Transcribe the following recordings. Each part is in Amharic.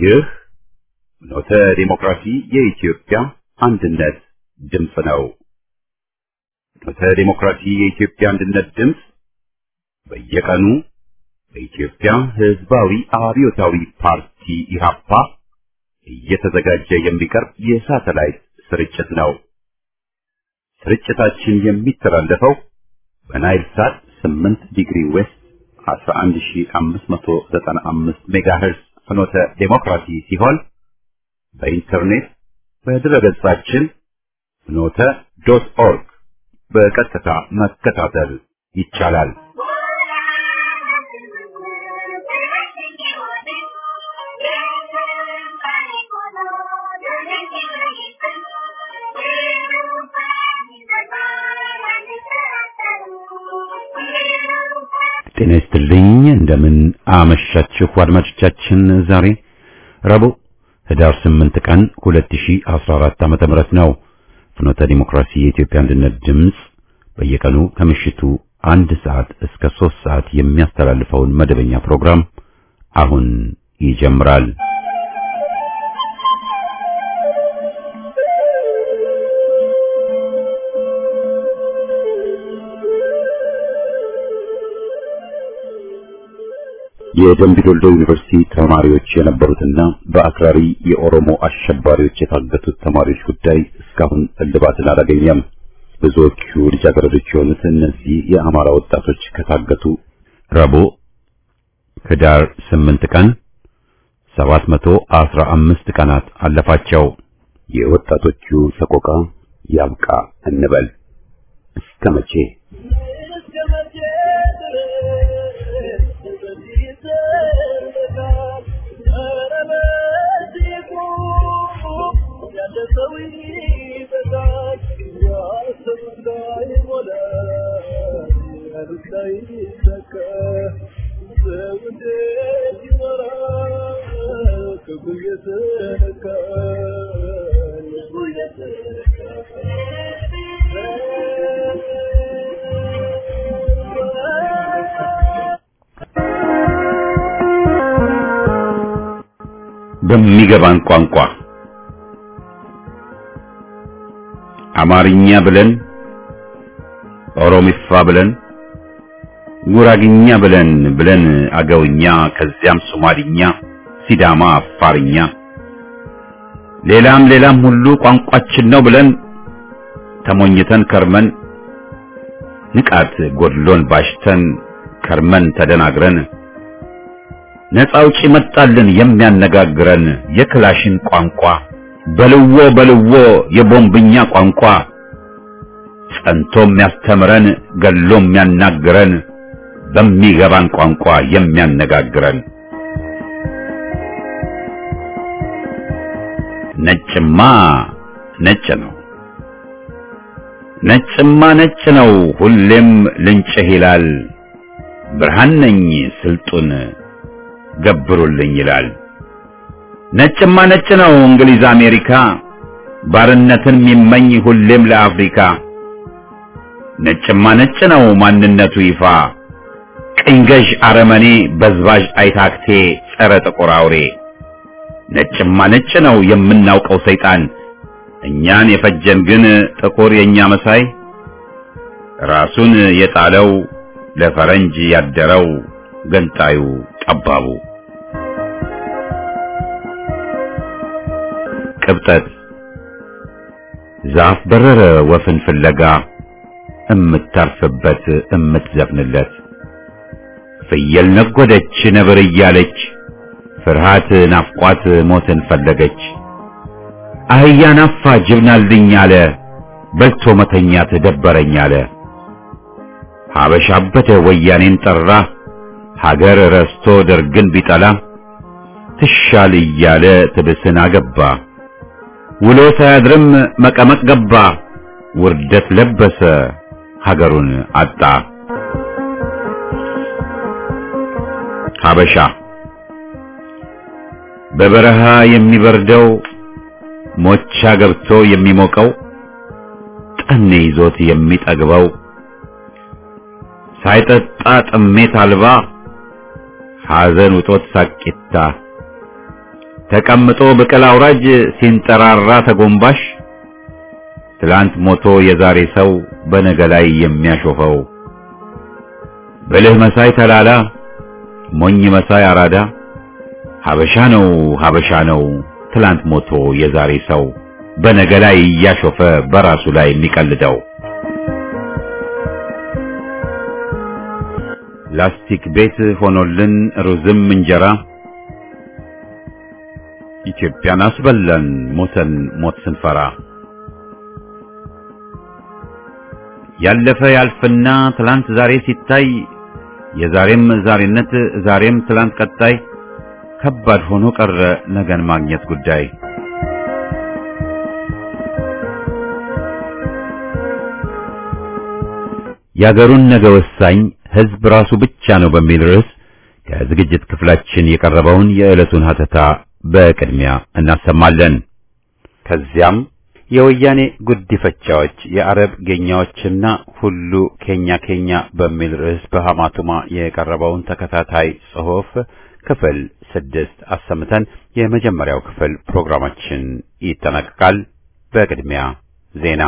ይህ ፍኖተ ዲሞክራሲ የኢትዮጵያ አንድነት ድምፅ ነው። ፍኖተ ዲሞክራሲ የኢትዮጵያ አንድነት ድምፅ በየቀኑ በኢትዮጵያ ሕዝባዊ አብዮታዊ ፓርቲ ኢህአፓ እየተዘጋጀ የሚቀርብ የሳተላይት ስርጭት ነው። ስርጭታችን የሚተላለፈው በናይል ሳት 8 ዲግሪ ዌስት 11595 ሜጋሄርዝ ፍኖተ ዴሞክራሲ ሲሆን በኢንተርኔት በድረገጻችን ፍኖተ ዶት ኦርግ በቀጥታ መከታተል ይቻላል። ጤና ይስጥልኝ። እንደምን አመሻችሁ አድማጮቻችን። ዛሬ ረቡዕ ህዳር 8 ቀን 2014 ዓመተ ምህረት ነው። ፍኖተ ዲሞክራሲ የኢትዮጵያ አንድነት ድምፅ በየቀኑ ከምሽቱ አንድ ሰዓት እስከ ሶስት ሰዓት የሚያስተላልፈውን መደበኛ ፕሮግራም አሁን ይጀምራል። የደምቢዶሎ ዩኒቨርሲቲ ተማሪዎች የነበሩትና በአክራሪ የኦሮሞ አሸባሪዎች የታገቱት ተማሪዎች ጉዳይ እስካሁን እልባትን አላገኘም። ብዙዎቹ ልጃገረዶች የሆኑት እነዚህ የአማራ ወጣቶች ከታገቱ ረቡዕ ህዳር 8 ቀን 715 ቀናት አለፋቸው። የወጣቶቹ ሰቆቃ ያብቃ እንበል እስከ መቼ? በሚገባን ቋንቋ አማርኛ ብለን ኦሮሚፋ ብለን ጉራግኛ ብለን ብለን አገውኛ ከዚያም ሶማሊኛ፣ ሲዳማ፣ አፋርኛ ሌላም ሌላም ሁሉ ቋንቋችን ነው ብለን ተሞኝተን ከርመን ንቃት ጎድሎን ባሽተን ከርመን ተደናግረን ነፃ አውጪ መጣልን የሚያነጋግረን የክላሽን ቋንቋ በልዎ በልዎ የቦምብኛ ቋንቋ ጸንቶ የሚያስተምረን ገሎ የሚያናግረን በሚገባን ቋንቋ የሚያነጋግረን ነጭማ ነጭ ነው ነጭማ ነጭ ነው ሁሌም ልንጭህ ይላል ብርሃን ነኝ ስልጡን ገብሩልኝ ይላል። ነጭማ ነጭ ነው እንግሊዝ አሜሪካ ባርነትን የሚመኝ ሁሌም ለአፍሪካ ነጭማ ነጭ ነው ማንነቱ ይፋ ቅኝ ገዥ አረመኔ በዝባዥ አይታክቴ ጸረ ጥቁር አውሬ ነጭማ ነጭ ነው የምናውቀው ሰይጣን እኛን የፈጀን ግን ጥቁር የኛ መሳይ ራሱን የጣለው ለፈረንጅ ያደረው ገንጣዩ ጠባቡ ቅብጠት ዛፍ በረረ ወፍን ፍለጋ እምታርፍበት እምትዘፍንለት ፍየል ነጎደች ነብር እያለች ፍርሃት ናፍቋት ሞትን ፈለገች አህያ ናፋ ጅብናልኝ አለ በልቶ መተኛት ደበረኝ አለ ሀበሻ አበደ ወያኔን ጠራ ሀገር ረስቶ ደርግን ቢጠላ ትሻል እያለ ትብስን አገባ ውሎ ሳያድርም መቀመቅ ገባ ውርደት ለበሰ ሀገሩን አጣ ሀበሻ በበረሃ የሚበርደው ሞቻ ገብቶ የሚሞቀው ጠኔ ይዞት የሚጠግበው ሳይጠጣ ጥሜት አልባ ሐዘን ውጦት ሳቂታ ተቀምጦ ብቅል አውራጅ ሲንጠራራ ተጎንባሽ ትላንት ሞቶ የዛሬ ሰው በነገ ላይ የሚያሾፈው ብልህ መሳይ ተላላ ሞኝ መሳይ አራዳ ሀበሻ ነው ሀበሻ ነው ትላንት ሞቶ የዛሬ ሰው በነገ ላይ እያሾፈ በራሱ ላይ የሚቀልደው ላስቲክ ቤት ሆኖልን ሩዝም እንጀራ ኢትዮጵያን አስበላን ሞተን ሞት ስንፈራ ያለፈ ያልፍና ትላንት ዛሬ ሲታይ የዛሬም ዛሬነት ዛሬም ትላንት ቀጣይ ከባድ ሆኖ ቀረ ነገን ማግኘት ጉዳይ የአገሩን ነገ ወሳኝ ሕዝብ ራሱ ብቻ ነው በሚል ርዕስ ከዝግጅት ክፍላችን የቀረበውን የዕለቱን ሀተታ በቅድሚያ እናሰማለን። ከዚያም የወያኔ ጉዲፈቻዎች የአረብ ጌኛዎችና ሁሉ ኬኛ ኬኛ በሚል ርዕስ በሐማቱማ የቀረበውን ተከታታይ ጽሑፍ ክፍል ስድስት አሰምተን የመጀመሪያው ክፍል ፕሮግራማችን ይጠናቀቃል። በቅድሚያ ዜና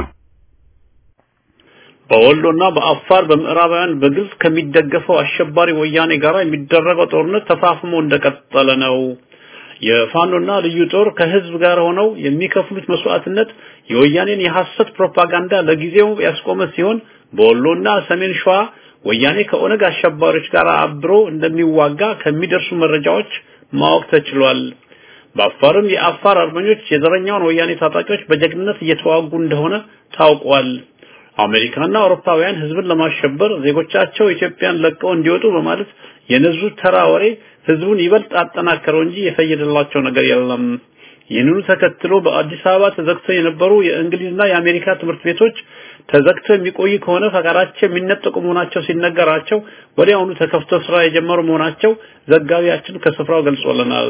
በወሎና በአፋር በምዕራባውያን በግልጽ ከሚደገፈው አሸባሪ ወያኔ ጋር የሚደረገው ጦርነት ተፋፍሞ እንደቀጠለ ነው። የፋኖና ልዩ ጦር ከህዝብ ጋር ሆነው የሚከፍሉት መስዋዕትነት የወያኔን የሐሰት ፕሮፓጋንዳ ለጊዜው ያስቆመ ሲሆን በወሎና ሰሜን ሸዋ ወያኔ ከኦነግ አሸባሪዎች ጋር አብሮ እንደሚዋጋ ከሚደርሱ መረጃዎች ማወቅ ተችሏል። በአፋርም የአፋር አርበኞች የዘረኛውን ወያኔ ታጣቂዎች በጀግንነት እየተዋጉ እንደሆነ ታውቋል። አሜሪካና አውሮፓውያን ህዝብን ለማሸበር ዜጎቻቸው ኢትዮጵያን ለቀው እንዲወጡ በማለት የነዙት ተራ ወሬ ህዝቡን ይበልጥ አጠናከረው እንጂ የፈየደላቸው ነገር የለም። ይህንኑ ተከትሎ በአዲስ አበባ ተዘግተው የነበሩ የእንግሊዝና የአሜሪካ ትምህርት ቤቶች ተዘግተው የሚቆይ ከሆነ ፈቃዳቸው የሚነጠቁ መሆናቸው ሲነገራቸው ወዲያውኑ ተከፍተው ስራ የጀመሩ መሆናቸው ዘጋቢያችን ከስፍራው ገልጾልናል።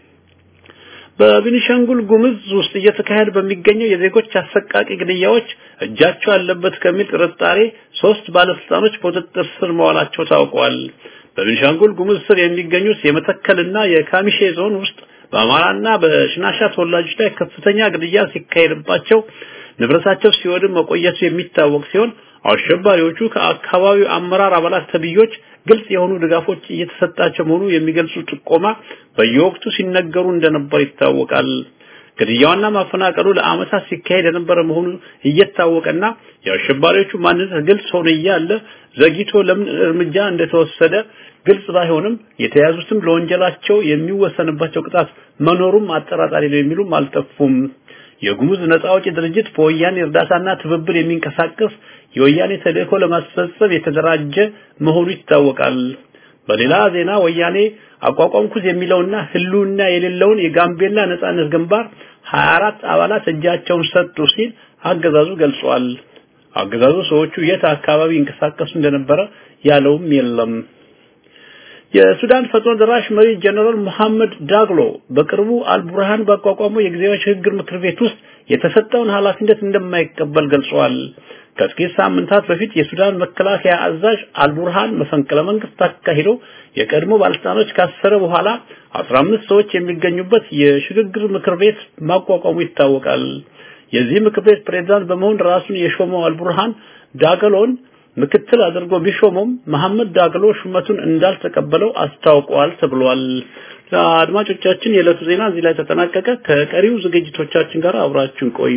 በቤኒሻንጉል ጉምዝ ውስጥ እየተካሄደ በሚገኘው የዜጎች አሰቃቂ ግድያዎች እጃቸው አለበት ከሚል ጥርጣሬ ሶስት ባለስልጣኖች በቁጥጥር ስር መዋላቸው ታውቋል። በቤኒሻንጉል ጉምዝ ስር የሚገኙት የመተከልና የካሚሼ ዞን ውስጥ በአማራና በሽናሻ ተወላጆች ላይ ከፍተኛ ግድያ ሲካሄድባቸው ንብረታቸው ሲወድም መቆየቱ የሚታወቅ ሲሆን አሸባሪዎቹ ከአካባቢው አመራር አባላት ተብዮች ግልጽ የሆኑ ድጋፎች እየተሰጣቸው መሆኑ የሚገልጹ ጥቆማ በየወቅቱ ሲነገሩ እንደነበር ይታወቃል። ግድያውና ማፈናቀሉ ለዓመታት ሲካሄድ የነበረ መሆኑ እየታወቀና የአሸባሪዎቹ ማንነት ግልጽ ሆኖ እያለ ዘግይቶ ለምን እርምጃ እንደተወሰደ ግልጽ ባይሆንም የተያዙትም ለወንጀላቸው የሚወሰንባቸው ቅጣት መኖሩም አጠራጣሪ ነው የሚሉም አልጠፉም። የጉሙዝ ነጻ አውጪ ድርጅት በወያኔ እርዳታና ትብብር የሚንቀሳቀስ የወያኔ ተልእኮ ለማስፈጸም የተደራጀ መሆኑ ይታወቃል። በሌላ ዜና ወያኔ አቋቋምኩት የሚለውና ህልውና የሌለውን የጋምቤላ ነጻነት ግንባር 24 አባላት እጃቸውን ሰጡ ሲል አገዛዙ ገልጿል። አገዛዙ ሰዎቹ የት አካባቢ ይንቀሳቀሱ እንደነበረ ያለውም የለም። የሱዳን ፈጥኖ ደራሽ መሪ ጀነራል መሐመድ ዳግሎ በቅርቡ አልቡርሃን ባቋቋመው የጊዜያዊ ሽግግር ምክር ቤት ውስጥ የተሰጠውን ኃላፊነት እንደማይቀበል ገልጿል። ከጥቂት ሳምንታት በፊት የሱዳን መከላከያ አዛዥ አልቡርሃን መፈንቅለ መንግስት አካሂዶ የቀድሞ ባለስልጣኖች ካሰረ በኋላ 15 ሰዎች የሚገኙበት የሽግግር ምክር ቤት ማቋቋሙ ይታወቃል። የዚህ ምክር ቤት ፕሬዝዳንት በመሆን ራሱን የሾመው አልቡርሃን ዳገሎን ምክትል አድርጎ ቢሾሙም መሐመድ ዳግሎ ሹመቱን እንዳልተቀበለው አስታውቋል ተብሏል። አድማጮቻችን የዕለቱ ዜና እዚህ ላይ ተጠናቀቀ። ከቀሪው ዝግጅቶቻችን ጋር አብራችሁን ቆዩ።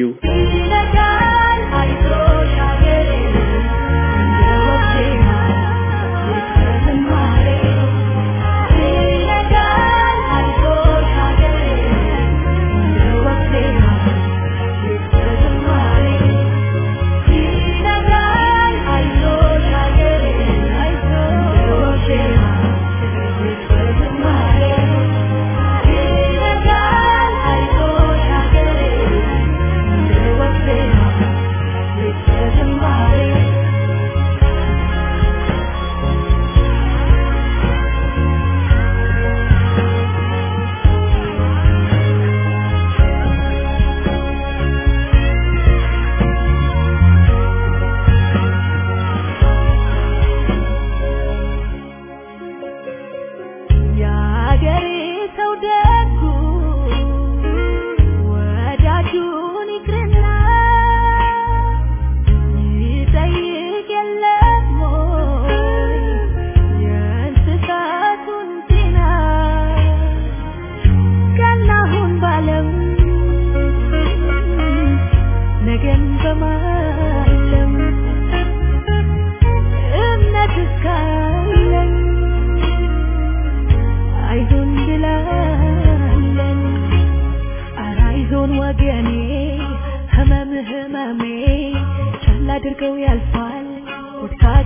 Thank you.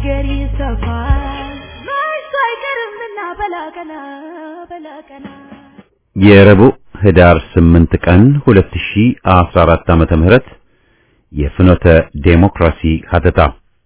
ነገር ይሰፋል መች አይቀርምና በላቀና በላቀና የረቡዕ ህዳር 8 ቀን 2014 ዓመተ ምህረት የፍኖተ ዴሞክራሲ ሀተታ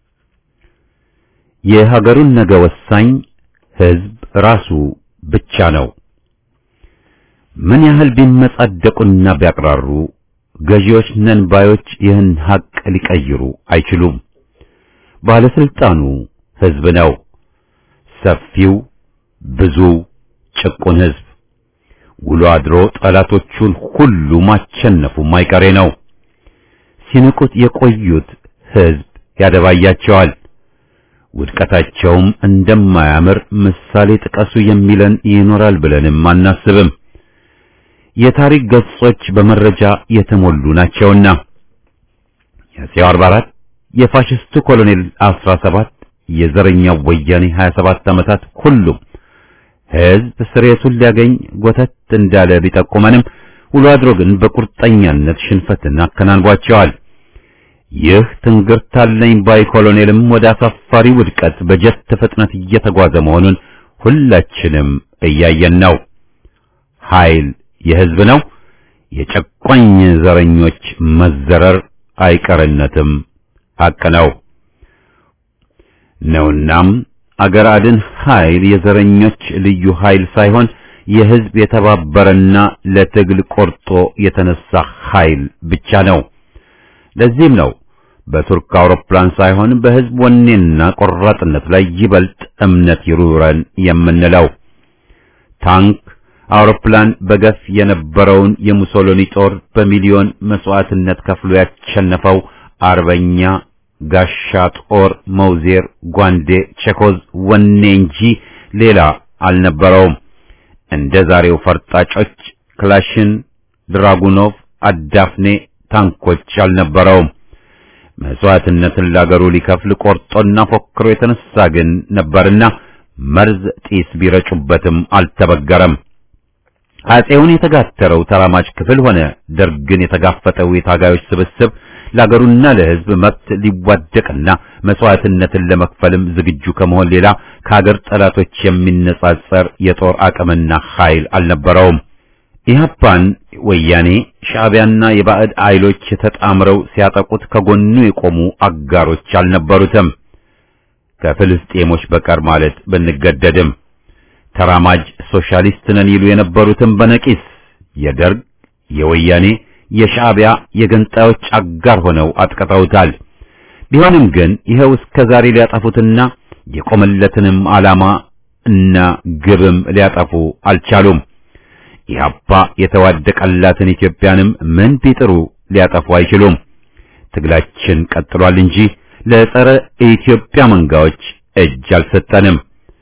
የሀገሩን ነገ ወሳኝ ህዝብ ራሱ ብቻ ነው። ምን ያህል ቢመጻደቁና ቢያቅራሩ ገዢዎች ነን ባዮች ይህን ሀቅ ሊቀይሩ አይችሉም። ባለስልጣኑ ህዝብ ነው። ሰፊው ብዙ ጭቁን ህዝብ ውሎ አድሮ ጠላቶቹን ሁሉ ማቸነፉ ማይቀሬ ነው። ሲንቁት የቆዩት ህዝብ ያደባያቸዋል። ውድቀታቸውም እንደማያምር ምሳሌ ጥቀሱ የሚለን ይኖራል ብለንም አናስብም። የታሪክ ገጾች በመረጃ የተሞሉ ናቸውና የአፄው 44 የፋሽስቱ ኮሎኔል 17 የዘረኛው ወያኔ 27 ዓመታት ሁሉም ህዝብ ስሬቱን ሊያገኝ ጎተት እንዳለ ቢጠቁመንም ውሎ አድሮ ግን በቁርጠኛነት ሽንፈትን አከናንቧቸዋል። ይህ ትንግርታለኝ ባይ ኮሎኔልም ወደ አሳፋሪ ውድቀት በጀት ፍጥነት እየተጓዘ መሆኑን ሁላችንም እያየን ነው። ኃይል የህዝብ ነው። የጨቋኝ ዘረኞች መዘረር አይቀርነትም ሐቅ ነው ነውናም አገር አድን ኃይል የዘረኞች ልዩ ኃይል ሳይሆን የህዝብ የተባበረና ለትግል ቆርጦ የተነሳ ኃይል ብቻ ነው። ለዚህም ነው በቱርክ አውሮፕላን ሳይሆን በህዝብ ወኔና ቆራጥነት ላይ ይበልጥ እምነት ይሩረን የምንለው። ታንክ፣ አውሮፕላን በገፍ የነበረውን የሙሶሎኒ ጦር በሚሊዮን መስዋዕትነት ከፍሎ ያሸነፈው አርበኛ ጋሻ ጦር መውዜር፣ ጓንዴ፣ ቼኮዝ ወኔ እንጂ ሌላ አልነበረውም። እንደ ዛሬው ፈርጣጮች ክላሽን፣ ድራጉኖቭ፣ አዳፍኔ ታንኮች አልነበረውም። መስዋዕትነትን ላገሩ ሊከፍል ቆርጦና ፎክሮ የተነሳ ግን ነበርና መርዝ ጢስ ቢረጩበትም አልተበገረም። አጼውን የተጋተረው ተራማጅ ክፍል ሆነ ደርግን የተጋፈጠው የታጋዮች ስብስብ ለአገሩና ለሕዝብ መብት ሊዋደቅና መስዋዕትነትን ለመክፈልም ዝግጁ ከመሆን ሌላ ከሀገር ጠላቶች የሚነጻጸር የጦር አቅምና ኃይል አልነበረውም። ኢህአፓን ወያኔ ሻዕቢያና የባዕድ ኃይሎች ተጣምረው ሲያጠቁት ከጎኑ የቆሙ አጋሮች አልነበሩትም። ከፍልስጤሞች በቀር ማለት ብንገደድም ተራማጅ ሶሻሊስት ነን ይሉ የነበሩትም በነቂስ የደርግ የወያኔ የሻዕቢያ የገንጣዮች አጋር ሆነው አጥቅተውታል። ቢሆንም ግን ይኸው እስከ ዛሬ ሊያጠፉትና የቆመለትንም ዓላማ እና ግብም ሊያጠፉ አልቻሉም። ኢህአፓ የተዋደቀላትን ኢትዮጵያንም ምን ቢጥሩ ሊያጠፉ አይችሉም። ትግላችን ቀጥሏል እንጂ ለጸረ ኢትዮጵያ መንጋዎች እጅ አልሰጠንም።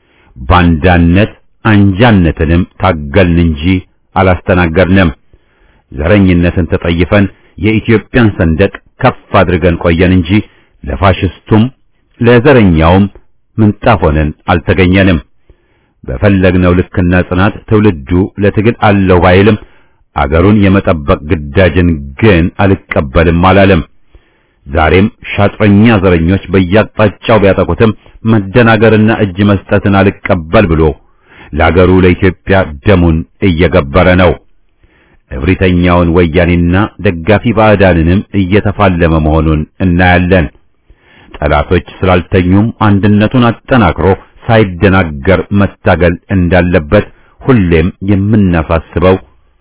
ባንዳነት አንጃነትንም ታገልን እንጂ አላስተናገርንም። ዘረኝነትን ተጠይፈን የኢትዮጵያን ሰንደቅ ከፍ አድርገን ቆየን እንጂ ለፋሽስቱም ለዘረኛውም ምንጣፍ ሆነን አልተገኘንም። በፈለግነው ልክና ጽናት ትውልዱ ለትግል አለው ባይልም አገሩን የመጠበቅ ግዳጅን ግን አልቀበልም አላለም። ዛሬም ሻጥረኛ ዘረኞች በየአቅጣጫው ቢያጠቁትም መደናገርና እጅ መስጠትን አልቀበል ብሎ ለአገሩ ለኢትዮጵያ ደሙን እየገበረ ነው። እብሪተኛውን ወያኔና ደጋፊ ባዕዳንንም እየተፋለመ መሆኑን እናያለን። ጠላቶች ስላልተኙም አንድነቱን አጠናክሮ ሳይደናገር መታገል እንዳለበት ሁሌም የምናሳስበው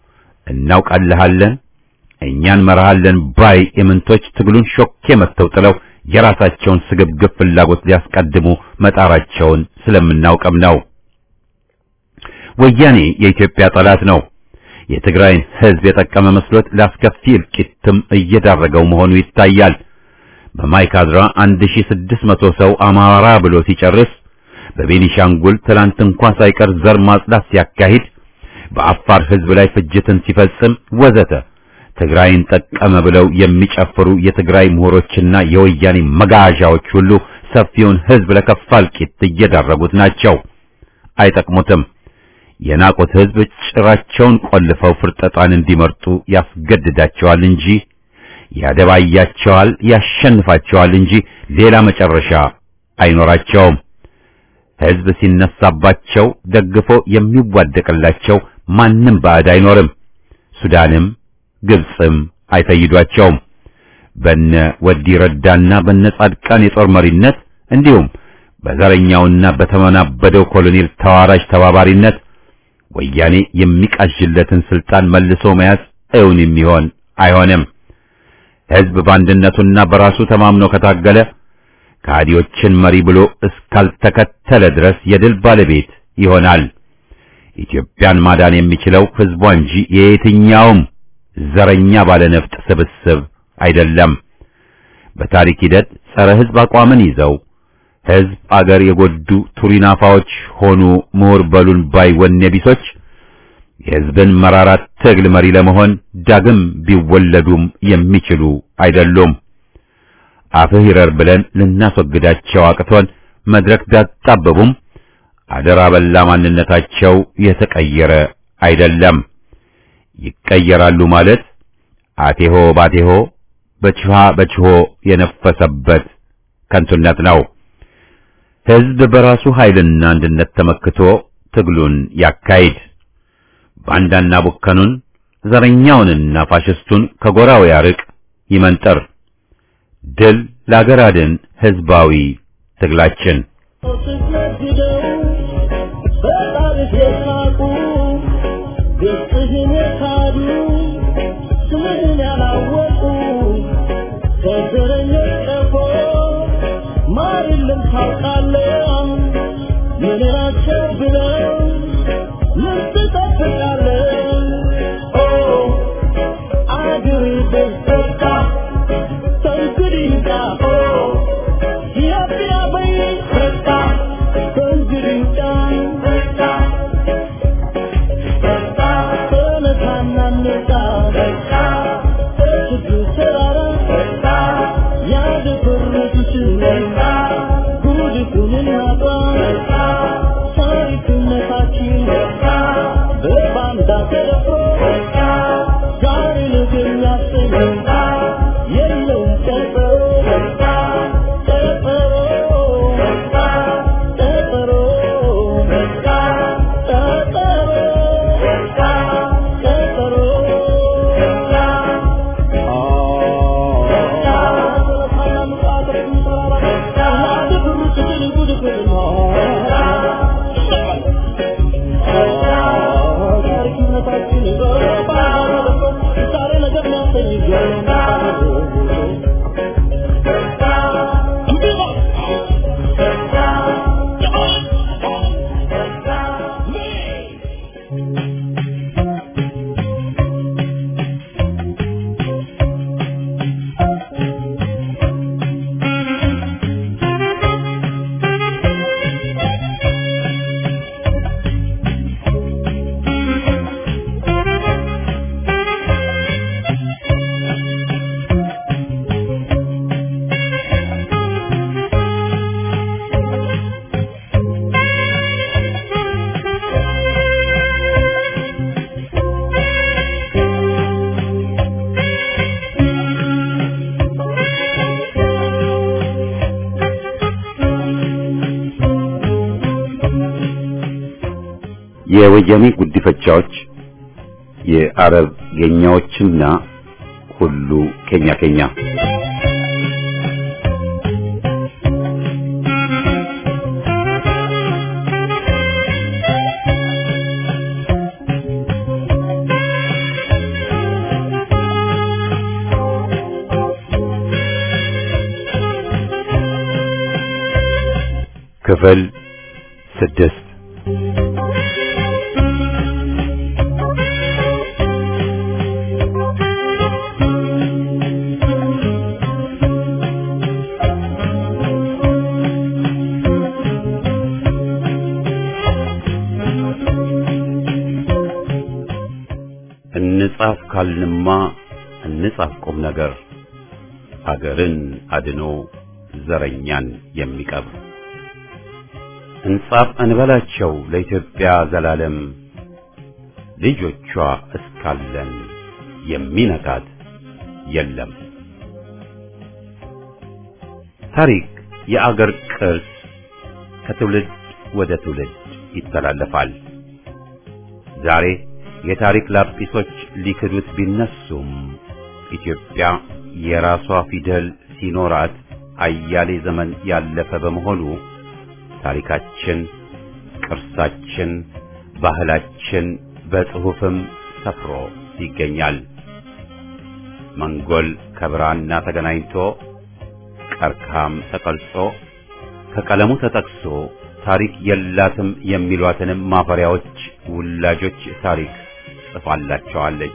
እናውቃለሃለን እኛን መርሃለን ባይ የምንቶች ትግሉን ሾኬ መተው ጥለው የራሳቸውን ስግብግብ ፍላጎት ሊያስቀድሙ መጣራቸውን ስለምናውቅም ነው። ወያኔ የኢትዮጵያ ጠላት ነው። የትግራይን ሕዝብ የጠቀመ መስሎት ለአስከፊ እልቂትም እየዳረገው መሆኑ ይታያል። በማይካድራ 1600 ሰው አማራ ብሎ ሲጨርስ በቤኒሻንጉል ትላንት እንኳ ሳይቀር ዘር ማጽዳት ሲያካሂድ በአፋር ሕዝብ ላይ ፍጅትን ሲፈጽም ወዘተ ትግራይን ጠቀመ ብለው የሚጨፍሩ የትግራይ ምሁሮችና የወያኔ መጋዣዎች ሁሉ ሰፊውን ሕዝብ ለከፋ እልቂት እየዳረጉት ናቸው። አይጠቅሙትም። የናቁት ሕዝብ ጭራቸውን ቆልፈው ፍርጠጣን እንዲመርጡ ያስገድዳቸዋል እንጂ ያደባያቸዋል፣ ያሸንፋቸዋል እንጂ ሌላ መጨረሻ አይኖራቸውም። ሕዝብ ሲነሳባቸው ደግፎ የሚዋደቅላቸው ማንም ባዕድ አይኖርም። ሱዳንም ግብፅም አይፈይዷቸውም። በነ ወዲ ረዳና በነ ጻድቃን የጦር መሪነት እንዲሁም በዘረኛውና በተመናበደው ኮሎኔል ተዋራጅ ተባባሪነት ወያኔ የሚቃዥለትን ስልጣን መልሶ መያዝ እውን የሚሆን አይሆንም። ሕዝብ በአንድነቱና በራሱ ተማምኖ ከታገለ ከሃዲዎችን መሪ ብሎ እስካልተከተለ ድረስ የድል ባለቤት ይሆናል። ኢትዮጵያን ማዳን የሚችለው ሕዝቧ እንጂ የየትኛውም ዘረኛ ባለነፍጥ ስብስብ አይደለም። በታሪክ ሂደት ጸረ ሕዝብ አቋምን ይዘው ሕዝብ አገር የጎዱ ቱሪናፋዎች ሆኑ ምሁር በሉን ባይ ወኔ ቢሶች የሕዝብን መራራት ትግል መሪ ለመሆን ዳግም ቢወለዱም የሚችሉ አይደሉም። አፍህ ይረር ብለን ልናስወግዳቸው አቅቶን መድረክ ቢያጣብቡም አደራ በላ ማንነታቸው የተቀየረ አይደለም። ይቀየራሉ ማለት አቴሆ ባቴሆ በችሃ በችሆ የነፈሰበት ከንቱነት ነው። ሕዝብ በራሱ ኃይልና አንድነት ተመክቶ ትግሉን ያካሂድ። ባንዳና ቡከኑን ዘረኛውንና ፋሽስቱን ከጎራው ያርቅ፣ ይመንጠር። ድል ለአገር አድን ሕዝባዊ ትግላችን የወያኔ ጉዲፈቻዎች የአረብ ጌኛዎችና ሁሉ ኬኛ ኬኛ ክፍል ስድስት እንጻፍ ካልንማ እንጻፍ ቁም ነገር አገርን አድኖ ዘረኛን የሚቀብር እንጻፍ እንበላቸው ለኢትዮጵያ ዘላለም ልጆቿ እስካለን የሚነካት የለም። ታሪክ የአገር ቅርስ ከትውልድ ወደ ትውልድ ይተላለፋል። ዛሬ የታሪክ ላጲሶች ሊክዱት ቢነሱም ኢትዮጵያ የራሷ ፊደል ሲኖራት አያሌ ዘመን ያለፈ በመሆኑ ታሪካችን፣ ቅርሳችን፣ ባህላችን በጽሑፍም ሰፍሮ ይገኛል። መንጎል ከብራና ተገናኝቶ ቀርከሃም ተቀልጾ ከቀለሙ ተጠቅሶ ታሪክ የላትም የሚሏትንም ማፈሪያዎች ውላጆች ታሪክ ጽፋላቸዋለች።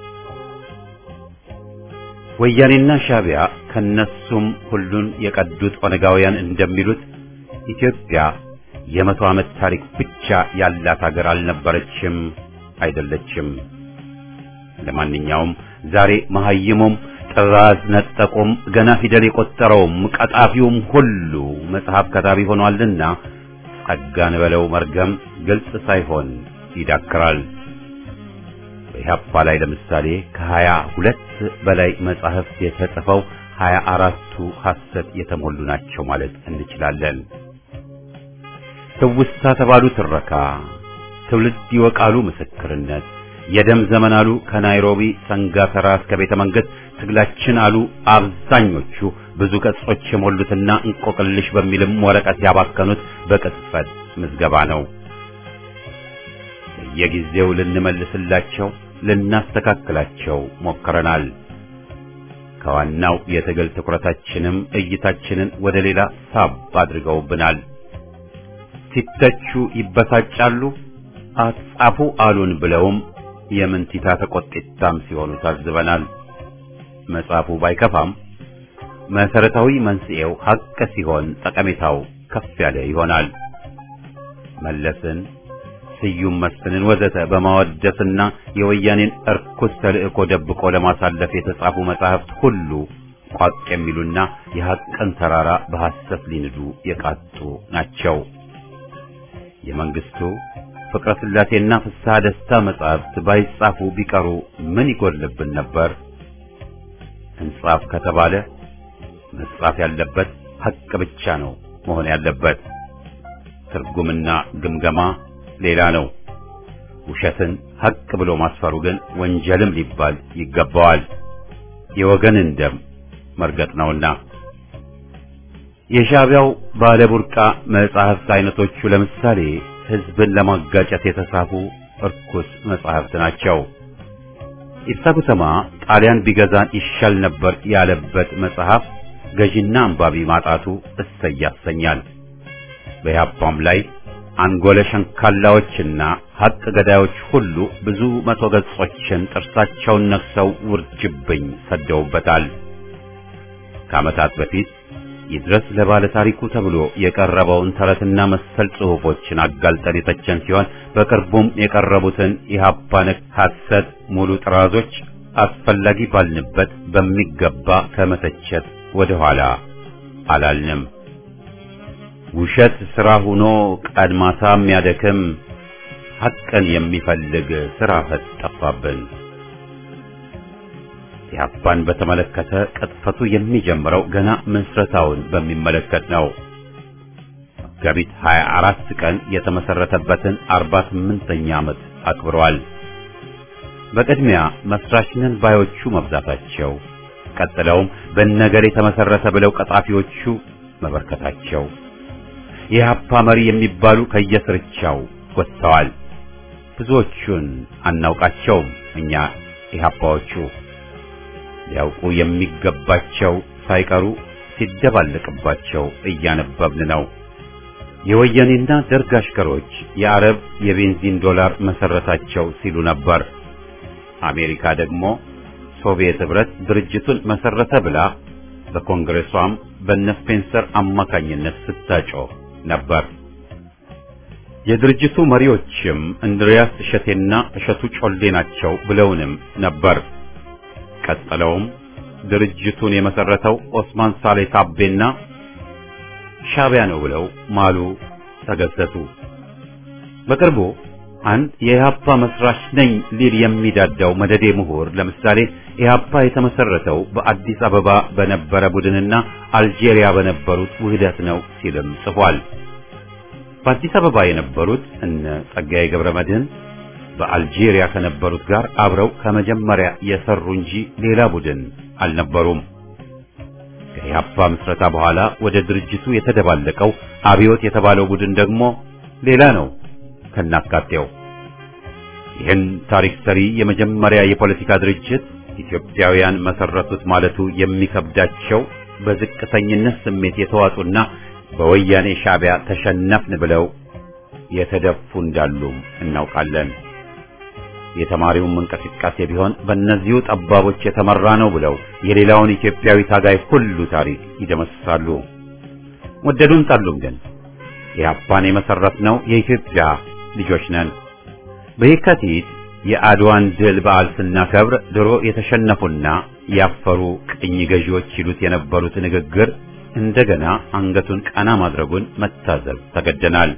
ወያኔና ሻቢያ ከነሱም ሁሉን የቀዱት ኦነጋውያን እንደሚሉት ኢትዮጵያ የመቶ ዓመት ታሪክ ብቻ ያላት ሀገር አልነበረችም፣ አይደለችም። ለማንኛውም ዛሬ መሐይሙም ጥራዝ ነጠቁም ገና ፊደል የቆጠረውም ቀጣፊውም ሁሉ መጽሐፍ ከታቢ ሆኗልና ጸጋን በለው መርገም ግልጽ ሳይሆን ይዳክራል። በኢህአፓ ላይ ለምሳሌ ከሀያ ሁለት በላይ መጻሕፍት የተጽፈው ሀያ አራቱ ሐሰት የተሞሉ ናቸው ማለት እንችላለን። ትውስታ ተባሉ ትረካ፣ ትውልድ ይወቃሉ ምስክርነት፣ የደም ዘመን አሉ ከናይሮቢ ሰንጋተራ እስከ ቤተ መንግስት ትግላችን አሉ አብዛኞቹ ብዙ ገጾች የሞሉትና እንቆቅልሽ በሚልም ወረቀት ያባከኑት በቅጽበት ምዝገባ ነው። በየጊዜው ልንመልስላቸው ልናስተካክላቸው ሞክረናል። ከዋናው የትግል ትኩረታችንም እይታችንን ወደ ሌላ ሳብ አድርገውብናል። ሲተቹ ይበሳጫሉ፣ አትጻፉ አሉን ብለውም የምንቲታ ተቆጥታም ሲሆኑ ታዝበናል። መጽሐፉ ባይከፋም መሰረታዊ መንስኤው ሐቅ ሲሆን ጠቀሜታው ከፍ ያለ ይሆናል። መለስን፣ ስዩም መስፍንን ወዘተ በማወደስና የወያኔን እርኩስ ተልእኮ ደብቆ ለማሳለፍ የተጻፉ መጻሕፍት ሁሉ ቋቅ የሚሉና የሐቅን ተራራ በሐሰት ሊንዱ የቃጡ ናቸው። የመንግስቱ ፍቅረ ስላሴና ፍስሐ ደስታ መጻሕፍት ባይጻፉ ቢቀሩ ምን ይጎልብን ነበር? እንጻፍ ከተባለ መጻፍ ያለበት ሐቅ ብቻ ነው መሆን ያለበት። ትርጉምና ግምገማ ሌላ ነው። ውሸትን ሐቅ ብሎ ማስፈሩ ግን ወንጀልም ሊባል ይገባዋል። የወገንን ደም መርገጥ ነውና። የሻዕቢያው ባለ ቡርቃ መጻሕፍት አይነቶቹ ለምሳሌ ሕዝብን ለማጋጨት የተጻፉ እርኩስ መጻሕፍት ናቸው። ኢብሳ ጉተማ ጣሊያን ቢገዛን ይሻል ነበር ያለበት መጽሐፍ ገዢና አንባቢ ማጣቱ እሰይ ያሰኛል። በያፓም ላይ አንጎለ ሸንካላዎችና ሐቅ ገዳዮች ሁሉ ብዙ መቶ ገጾችን ጥርሳቸውን ነክሰው ውርጅብኝ ሰደውበታል። ከዓመታት በፊት ይድረስ ለባለ ታሪኩ ተብሎ የቀረበውን ተረትና መሰል ጽሑፎችን አጋልጠን የተቸን ሲሆን በቅርቡም የቀረቡትን ኢህአፓ ነክ ሐሰት ሙሉ ጥራዞች አስፈላጊ ባልንበት በሚገባ ከመተቸት ወደ ኋላ አላልንም። ውሸት ሥራ ሆኖ ቀድማታ የሚያደክም ሐቅን የሚፈልግ ሥራ ፈት ጠፋብን። ኢህአፓን በተመለከተ ቅጥፈቱ የሚጀምረው ገና ምስረታውን በሚመለከት ነው። መጋቢት 24 ቀን የተመሰረተበትን 48ኛ ዓመት አክብረዋል። በቅድሚያ መስራች ነን ባዮቹ መብዛታቸው፣ ቀጥለውም በነገር የተመሰረተ ብለው ቀጣፊዎቹ መበርከታቸው፣ የኢህአፓ መሪ የሚባሉ ከየስርቻው ወጥተዋል። ብዙዎቹን አናውቃቸውም እኛ ኢህአፓዎቹ ሊያውቁ የሚገባቸው ሳይቀሩ ሲደባለቅባቸው እያነበብን ነው። የወያኔና ደርግ አሽከሮች የአረብ የቤንዚን ዶላር መሰረታቸው ሲሉ ነበር። አሜሪካ ደግሞ ሶቪየት ህብረት ድርጅቱን መሰረተ ብላ በኮንግሬሷም በነ ስፔንሰር አማካኝነት ስታጮህ ነበር። የድርጅቱ መሪዎችም እንድሪያስ እሸቴና እሸቱ ጮሌ ናቸው ብለውንም ነበር። ቀጥለውም ድርጅቱን የመሰረተው ኦስማን ሳሌ ታቤና ሻዕቢያ ነው ብለው ማሉ፣ ተገሰቱ። በቅርቡ አንድ የኢህአፓ መስራች ነኝ ሊል የሚዳዳው መደዴ ምሁር ለምሳሌ ኢህአፓ የተመሰረተው በአዲስ አበባ በነበረ ቡድንና አልጄሪያ በነበሩት ውህደት ነው ሲልም ጽፏል። በአዲስ አበባ የነበሩት እነ ጸጋዬ ገብረ መድህን በአልጄሪያ ከነበሩት ጋር አብረው ከመጀመሪያ የሰሩ እንጂ ሌላ ቡድን አልነበሩም። ከኢህአፓ ምስረታ በኋላ ወደ ድርጅቱ የተደባለቀው አብዮት የተባለው ቡድን ደግሞ ሌላ ነው ከናካቴው። ይህን ታሪክ ሰሪ የመጀመሪያ የፖለቲካ ድርጅት ኢትዮጵያውያን መሰረቱት ማለቱ የሚከብዳቸው በዝቅተኝነት ስሜት የተዋጡና በወያኔ ሻዕቢያ ተሸነፍን ብለው የተደፉ እንዳሉም እናውቃለን። የተማሪውም እንቅስቃሴ ቢሆን በእነዚሁ ጠባቦች የተመራ ነው ብለው የሌላውን ኢትዮጵያዊ ታጋይ ሁሉ ታሪክ ይደመስሳሉ። ወደዱም ጠሉም ግን ኢህአፓን የመሰረትነው የኢትዮጵያ ልጆች ነን። በየካቲት የአድዋን ድል በዓል ስናከብር ድሮ የተሸነፉና ያፈሩ ቅኝ ገዢዎች ይሉት የነበሩት ንግግር እንደገና አንገቱን ቀና ማድረጉን መታዘብ ተገደናል።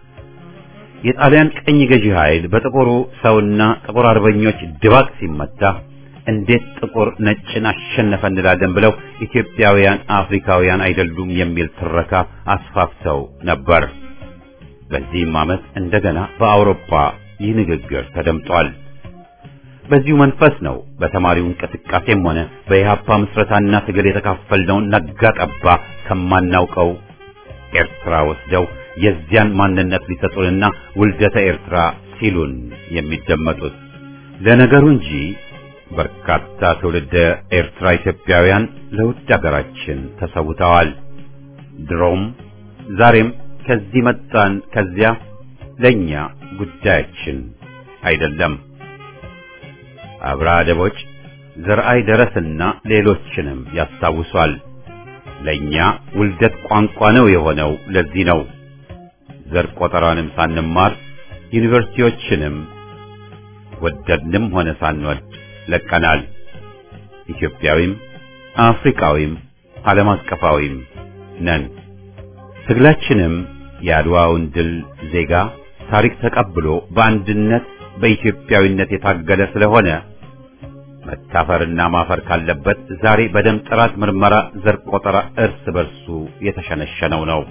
የጣሊያን ቅኝ ገዢ ኃይል በጥቁሩ ሰውና ጥቁር አርበኞች ድባቅ ሲመታ እንዴት ጥቁር ነጭን አሸነፈ እንላለን ብለው ኢትዮጵያውያን አፍሪካውያን አይደሉም የሚል ትረካ አስፋፍተው ነበር። በዚህም ዓመት እንደገና በአውሮፓ ይህ ንግግር ተደምጧል። በዚሁ መንፈስ ነው በተማሪው እንቅስቃሴም ሆነ በኢህአፓ ምስረታና ትግል የተካፈልነውን ነጋ ጠባ ከማናውቀው ኤርትራ ወስደው የዚያን ማንነት ሊሰጡንና ውልደተ ኤርትራ ሲሉን የሚደመጡት ለነገሩ እንጂ በርካታ ትውልደ ኤርትራ ኢትዮጵያውያን ለውድ አገራችን ተሰውተዋል። ድሮም ዛሬም ከዚህ መጣን ከዚያ ለኛ ጉዳያችን አይደለም። አብራ ደቦች ዘርአይ ደረስና ሌሎችንም ያስታውሷል። ለኛ ውልደት ቋንቋ ነው የሆነው። ለዚህ ነው ዘር ቆጠራንም ሳንማር ዩኒቨርሲቲዎችንም ወደድንም ሆነ ሳንወድ ለቀናል። ኢትዮጵያዊም አፍሪካዊም ዓለም አቀፋዊም ነን። ትግላችንም የአድዋውን ድል ዜጋ ታሪክ ተቀብሎ በአንድነት በኢትዮጵያዊነት የታገለ ስለሆነ መታፈርና ማፈር ካለበት ዛሬ በደም ጥራት ምርመራ ዘር ቆጠራ እርስ በርሱ የተሸነሸነው ነው።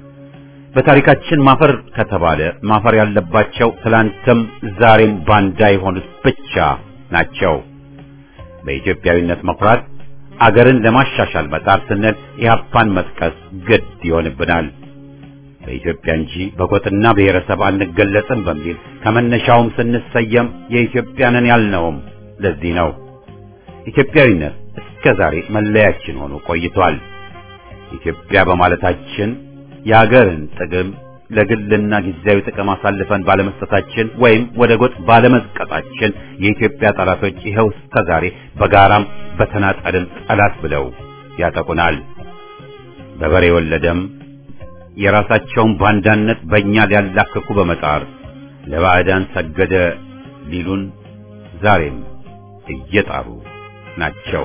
በታሪካችን ማፈር ከተባለ ማፈር ያለባቸው ትላንትም ዛሬም ባንዳ የሆኑት ብቻ ናቸው። በኢትዮጵያዊነት መኩራት አገርን ለማሻሻል መጣር ስንል ኢህአፓን መጥቀስ ግድ ይሆንብናል። በኢትዮጵያ እንጂ በጎጥና ብሔረሰብ አንገለጽም በሚል ከመነሻውም ስንሰየም የኢትዮጵያንን ያልነውም ለዚህ ነው። ኢትዮጵያዊነት እስከ ዛሬ መለያችን ሆኖ ቆይቷል። ኢትዮጵያ በማለታችን የአገርን ጥቅም ለግልና ጊዜያዊ ጥቅም አሳልፈን ባለመስጠታችን ወይም ወደ ጎጥ ባለመዝቀጣችን የኢትዮጵያ ጠላቶች ይኸው እስከ ዛሬ በጋራም በተናጠልም ጠላት ብለው ያጠቁናል። በበሬ ወለደም የራሳቸውን ባንዳነት በእኛ ሊያላክኩ በመጣር ለባዕዳን ሰገደ ሊሉን ዛሬም እየጣሩ ናቸው።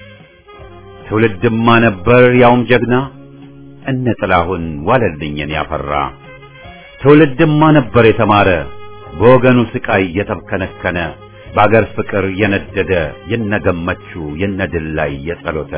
ትውልድማ ነበር ያውም ጀግና እነ ጥላሁን ዋለልኝን ያፈራ ትውልድማ ነበር የተማረ በወገኑ ስቃይ የተብከነከነ በአገር ፍቅር የነደደ የነገመቹ የነድል ላይ የጸሎተ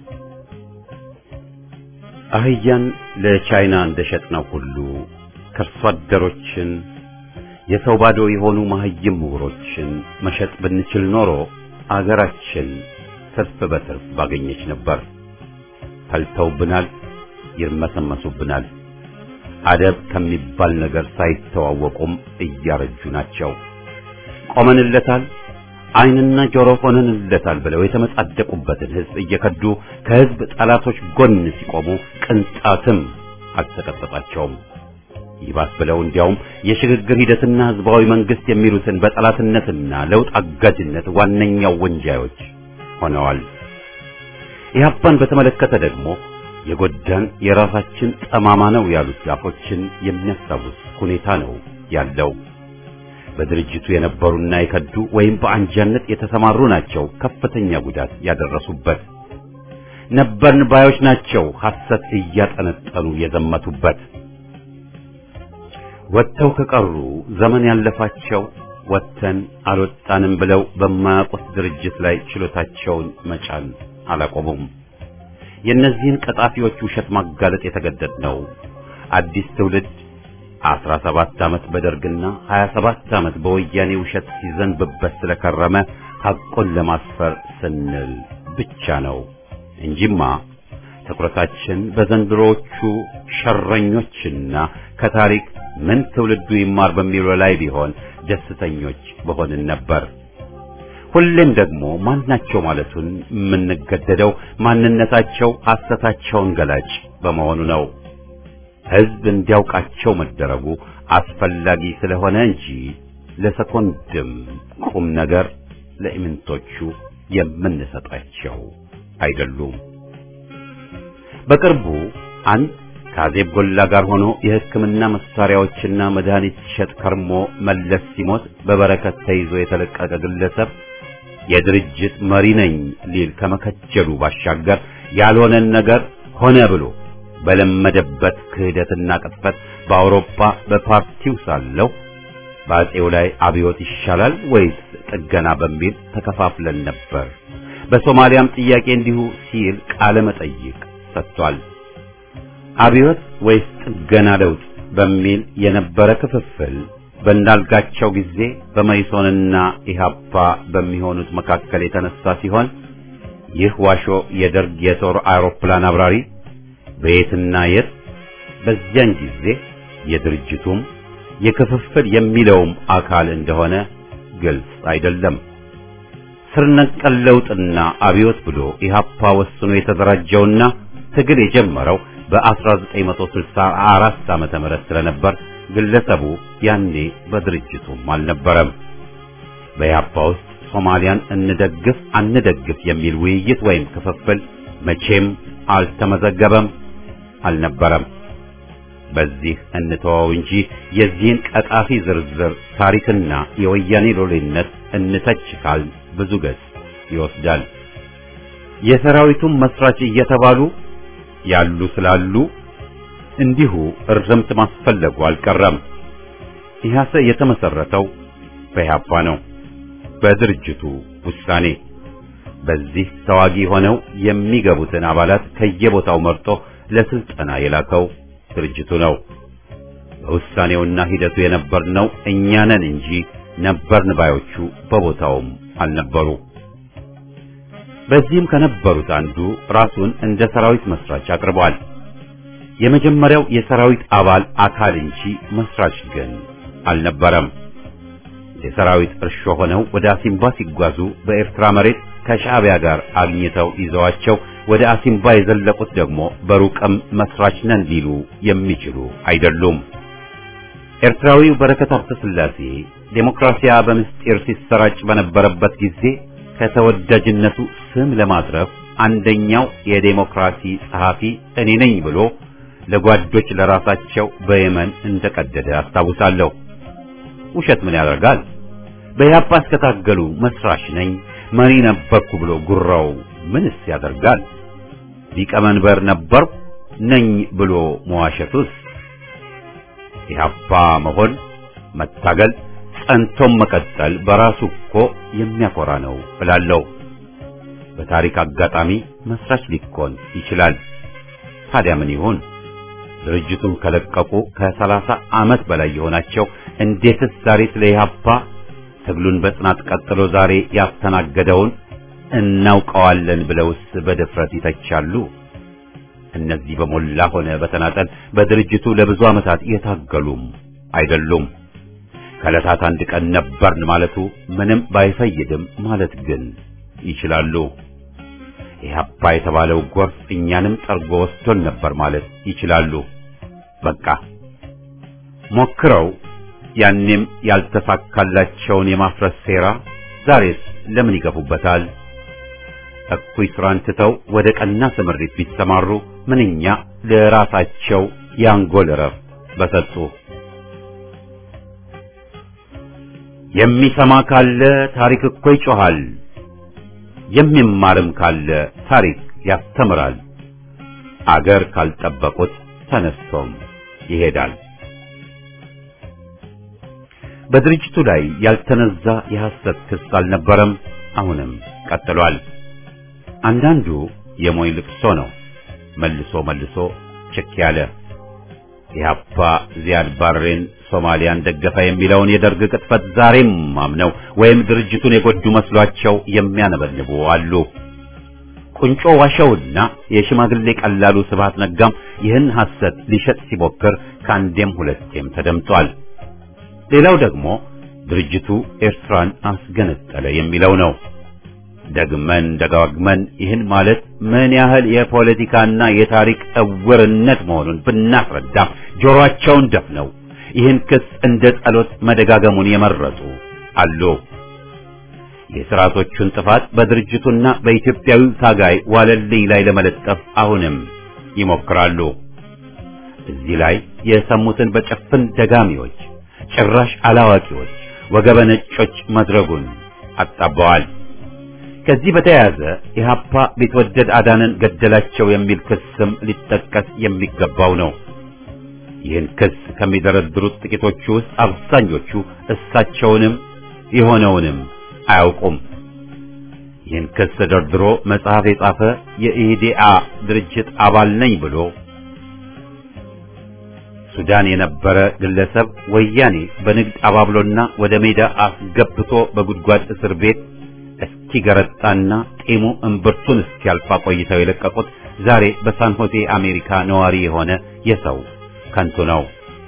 አህያን ለቻይና እንደሸጥነው ሁሉ ከርሶ አደሮችን የሰው ባዶ የሆኑ መሀይም ምሁሮችን መሸጥ ብንችል ኖሮ አገራችን ትርፍ በትርፍ ባገኘች ነበር። ፈልተውብናል፣ ይርመሰመሱብናል። አደብ ከሚባል ነገር ሳይተዋወቁም እያረጁ ናቸው። ቆመንለታል፣ ዓይንና ጆሮ ሆነንለታል ብለው የተመጻደቁበትን ሕዝብ እየከዱ ከሕዝብ ጠላቶች ጎን ሲቆሙ ቅንጣትም አልተቀጠጣቸውም። ይባስ ብለው እንዲያውም የሽግግር ሂደትና ህዝባዊ መንግስት የሚሉትን በጠላትነትና ለውጥ አጋጅነት ዋነኛው ወንጃዮች ሆነዋል። ኢህአፓን በተመለከተ ደግሞ የጎዳን የራሳችን ጠማማ ነው ያሉት ዛፎችን የሚያስታውስ ሁኔታ ነው ያለው። በድርጅቱ የነበሩና የከዱ ወይም በአንጃነት የተሰማሩ ናቸው ከፍተኛ ጉዳት ያደረሱበት። ነበርን ባዮች ናቸው ሐሰት እያጠነጠኑ የዘመቱበት። ወጥተው ከቀሩ ዘመን ያለፋቸው ወጥተን አልወጣንም ብለው በማያውቁት ድርጅት ላይ ችሎታቸውን መጫን አላቆሙም። የእነዚህን ቀጣፊዎች ውሸት ማጋለጥ የተገደድ ነው። አዲስ ትውልድ አስራ ሰባት ዓመት በደርግና ሀያ ሰባት ዓመት በወያኔ ውሸት ሲዘንብበት ስለከረመ ሐቁን ለማስፈር ስንል ብቻ ነው እንጂማ ትኩረታችን በዘንድሮዎቹ ሸረኞችና ከታሪክ ምን ትውልዱ ይማር በሚለው ላይ ቢሆን ደስተኞች በሆንን ነበር። ሁሌም ደግሞ ማናቸው ማለቱን የምንገደደው ማንነታቸው ሐሰታቸውን ገላጭ በመሆኑ ነው። ሕዝብ እንዲያውቃቸው መደረጉ አስፈላጊ ስለሆነ እንጂ ለሰኮንድም ቁም ነገር ለኢምንቶቹ የምንሰጣቸው አይደሉም። በቅርቡ አንድ ከአዜብ ጎላ ጋር ሆኖ የሕክምና መሳሪያዎችና መድኃኒት ሲሸጥ ከርሞ መለስ ሲሞት በበረከት ተይዞ የተለቀቀ ግለሰብ የድርጅት መሪ ነኝ ሊል ከመከጀሉ ባሻገር ያልሆነን ነገር ሆነ ብሎ በለመደበት ክህደትና ቅጥፈት በአውሮፓ በፓርቲው ሳለው በአጼው ላይ አብዮት ይሻላል ወይስ ጥገና በሚል ተከፋፍለን ነበር። በሶማሊያም ጥያቄ እንዲሁ ሲል ቃለ መጠይቅ ሰጥቷል። አብዮት ወይስ ጥገና ለውጥ በሚል የነበረ ክፍፍል በእንዳልጋቸው ጊዜ በመይሶንና ኢሃፓ በሚሆኑት መካከል የተነሳ ሲሆን ይህ ዋሾ የደርግ የጦር አውሮፕላን አብራሪ በየትና የት በዚያን ጊዜ የድርጅቱም የክፍፍል የሚለውም አካል እንደሆነ ግልጽ አይደለም። ስር ነቀል ለውጥና አብዮት ብሎ ኢሃፓ ወስኖ የተደራጀውና ትግል የጀመረው በ1964 ዓመተ ምህረት ስለነበር ግለሰቡ ያኔ በድርጅቱም አልነበረም። በኢሃፓ ውስጥ ሶማሊያን እንደግፍ አንደግፍ የሚል ውይይት ወይም ክፍፍል መቼም አልተመዘገበም፣ አልነበረም። በዚህ እንተወው እንጂ የዚህን ቀጣፊ ዝርዝር ታሪክና የወያኔ ሎሌነት እንተች ካል ብዙ ገጽ ይወስዳል። የሰራዊቱም መስራች እየተባሉ ያሉ ስላሉ እንዲሁ እርምት ማስፈለጉ አልቀረም። ኢህአሰ የተመሰረተው በኢህአፓ ነው፣ በድርጅቱ ውሳኔ። በዚህ ተዋጊ ሆነው የሚገቡትን አባላት ከየቦታው መርጦ ለስልጠና የላከው ድርጅቱ ነው። በውሳኔውና ሂደቱ የነበርነው እኛ ነን እንጂ ነበርን ባዮቹ በቦታውም አልነበሩ። በዚህም ከነበሩት አንዱ ራሱን እንደ ሰራዊት መስራች አቅርቧል። የመጀመሪያው የሰራዊት አባል አካል እንጂ መስራች ግን አልነበረም። የሰራዊት እርሾ ሆነው ወደ አሲምባ ሲጓዙ በኤርትራ መሬት ከሻዕቢያ ጋር አግኝተው ይዘዋቸው ወደ አሲምባ የዘለቁት ደግሞ በሩቅም መስራች ነን ሊሉ የሚችሉ አይደሉም። ኤርትራዊው በረከት ሀብተ ሥላሴ ዴሞክራሲያ በምስጢር ሲሰራጭ በነበረበት ጊዜ ከተወዳጅነቱ ስም ለማትረፍ አንደኛው የዴሞክራሲ ጸሐፊ እኔ ነኝ ብሎ ለጓዶች ለራሳቸው በየመን እንደቀደደ አስታውሳለሁ። ውሸት ምን ያደርጋል? በኢህአፓ እስከታገሉ መስራች ነኝ መሪ ነበርኩ ብሎ ጉራው ምንስ ያደርጋል? ሊቀመንበር ነበርኩ ነኝ ብሎ መዋሸቱስ? ኢህአፓ መሆን መታገል ጸንቶም መቀጠል በራሱ እኮ የሚያኮራ ነው እላለሁ። በታሪክ አጋጣሚ መስራች ሊኮን ይችላል። ታዲያ ምን ይሁን? ድርጅቱን ከለቀቁ ከሰላሳ ዓመት በላይ የሆናቸው እንዴትስ ዛሬ ስለ ኢህአፓ ትግሉን በጽናት ቀጥሎ ዛሬ ያስተናገደውን እናውቀዋለን ብለውስ በድፍረት ይተቻሉ? እነዚህ በሞላ ሆነ በተናጠል በድርጅቱ ለብዙ ዓመታት የታገሉም አይደሉም። ከዕለታት አንድ ቀን ነበርን ማለቱ ምንም ባይፈይድም ማለት ግን ይችላሉ። ኢህአፓ የተባለው ጎርፍ እኛንም ጠርጎ ወስዶን ነበር ማለት ይችላሉ። በቃ ሞክረው ያኔም ያልተሳካላቸውን የማፍረስ ሴራ ዛሬስ ለምን ይገፉበታል? እኩይ ስራን ትተው ወደ ቀና ስምሪት ቢሰማሩ ምንኛ ለራሳቸው ያንጎል እረፍት በሰጡ። የሚሰማ ካለ ታሪክ እኮ ይጮሃል፣ የሚማርም ካለ ታሪክ ያስተምራል። አገር ካልጠበቁት ተነስቶም ይሄዳል። በድርጅቱ ላይ ያልተነዛ የሐሰት ክስ አልነበረም፣ አሁንም ቀጥሏል። አንዳንዱ የሞይ ልቅሶ ነው፣ መልሶ መልሶ ችክ ያለ ኢህአፓ ዚያድ ባሬን ሶማሊያን ደገፈ የሚለውን የደርግ ቅጥፈት ዛሬም አምነው ወይም ድርጅቱን የጎዱ መስሏቸው የሚያነበንቡ አሉ። ቁንጮ ዋሸውና የሽማግሌ ቀላሉ ስብሃት ነጋም ይህን ሐሰት ሊሸጥ ሲሞክር ከአንዴም ሁለቴም ተደምጧል። ሌላው ደግሞ ድርጅቱ ኤርትራን አስገነጠለ የሚለው ነው። ደግመን ደጋግመን ይህን ማለት ምን ያህል የፖለቲካና የታሪክ እውርነት መሆኑን ብናስረዳም ጆሮአቸውን ደፍነው ይህን ክስ እንደ ጸሎት መደጋገሙን የመረጡ አሉ። የሥርዓቶቹን ጥፋት በድርጅቱና በኢትዮጵያዊው ታጋይ ዋለልኝ ላይ ለመለጠፍ አሁንም ይሞክራሉ። እዚህ ላይ የሰሙትን በጭፍን ደጋሚዎች፣ ጭራሽ አላዋቂዎች፣ ወገበ ነጮች መድረጉን አጣበዋል። ከዚህ በተያያዘ ኢህአፓ ቢትወደድ አዳንን ገደላቸው የሚል ክስም ሊጠቀስ የሚገባው ነው። ይህን ክስ ከሚደረድሩት ጥቂቶቹ ውስጥ አብዛኞቹ እሳቸውንም የሆነውንም አያውቁም። ይህን ክስ ደርድሮ መጽሐፍ የጻፈ የኢህዴአ ድርጅት አባል ነኝ ብሎ ሱዳን የነበረ ግለሰብ ወያኔ በንግድ አባብሎና ወደ ሜዳ አስገብቶ በጉድጓድ እስር ቤት እስኪገረጣና ጢሙ እምብርቱን እስኪያልፋ ቆይተው የለቀቁት ዛሬ በሳን ሆዜ አሜሪካ ነዋሪ የሆነ የሰው ከንቱ ነው።